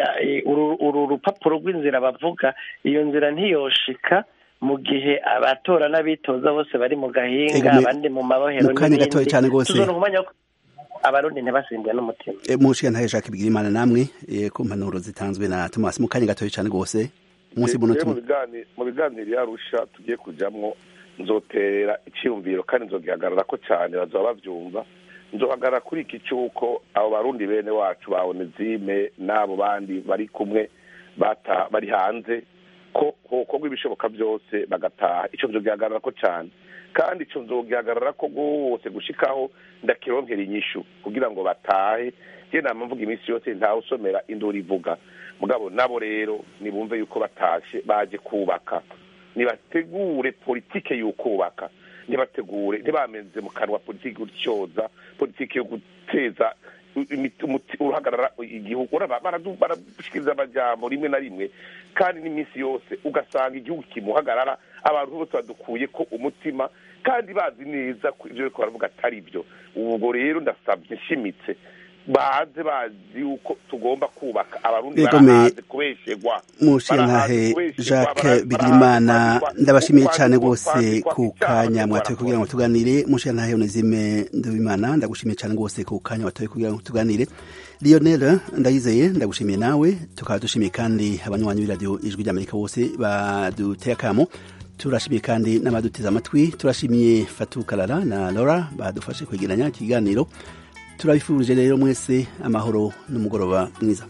Speaker 3: uru rupapuro rw'inzira bavuga iyo nzira ntiyoshika mu gihe abatora n'abitoza bose bari mu gahinga abandi mu mabohero
Speaker 1: n'ibindi
Speaker 3: tuzona umwanya abarundi ntibasimbwe n'umutima
Speaker 1: mushiga ntahe Jacques Bigirimana namwe ku mpanuro zitanzwe na Thomas mu kanya gatoya cyane gose munsi y'umunota
Speaker 4: mu biganiro yarusha tugiye kujamwo nzotera icyumviro kandi nzogihagarara ko cyane bazaba bavyumva nzohagarara kuri iki cy'uko abo barundi bene wacu ba onezime n'abo bandi bari kumwe bata bari hanze ko hokorwa ibishoboka byose bagataha icyo nzogihagarara ko cyane kandi icyo nzogihagarara ko rwose gushikaho ndakironkera inyishu kugira ngo batahe njye nama mvuga iminsi yose ntawe usomera induru ivuga mugabo nabo rero nibumve yuko batashe baje kubaka nibategure politike y'ukubaka ntibategure ntibamenze mu kanwa politiki gutyoza politiki yo guteza uruhagarara igihugu baradushikiriza amajambo rimwe na rimwe kandi n'iminsi yose ugasanga igihugu kimuhagarara abantu bose badukuye ko umutima kandi bazi neza ko ibyo bariko baravuga atari byo ubwo rero ndasabye nshimitse baze bazi yuko tugomba kubaka abarundi barahaze kubeshegwa
Speaker 1: mushintahe jacques bigirimana ndabashimiye cyane rwose ku kanya mwatoye kugira ngo tuganire mushintahe onezime ndabimana ndagushimiye cyane rwose ku kanya watoye kugira ngo tuganire lionel ndayizeye ndagushimiye nawe tukaba dushimiye kandi abanywanyi b'iradiyo ijwi ry'amerika bose baduteye akamo turashimiye kandi n'abaduteze amatwi turashimiye fatu karara na laura badufashe kwegeranya ikiganiro turabifurije rero mwese amahoro n'umugoroba mwiza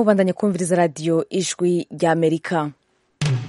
Speaker 11: mubandanye kumviriza radiyo ijwi ry'amerika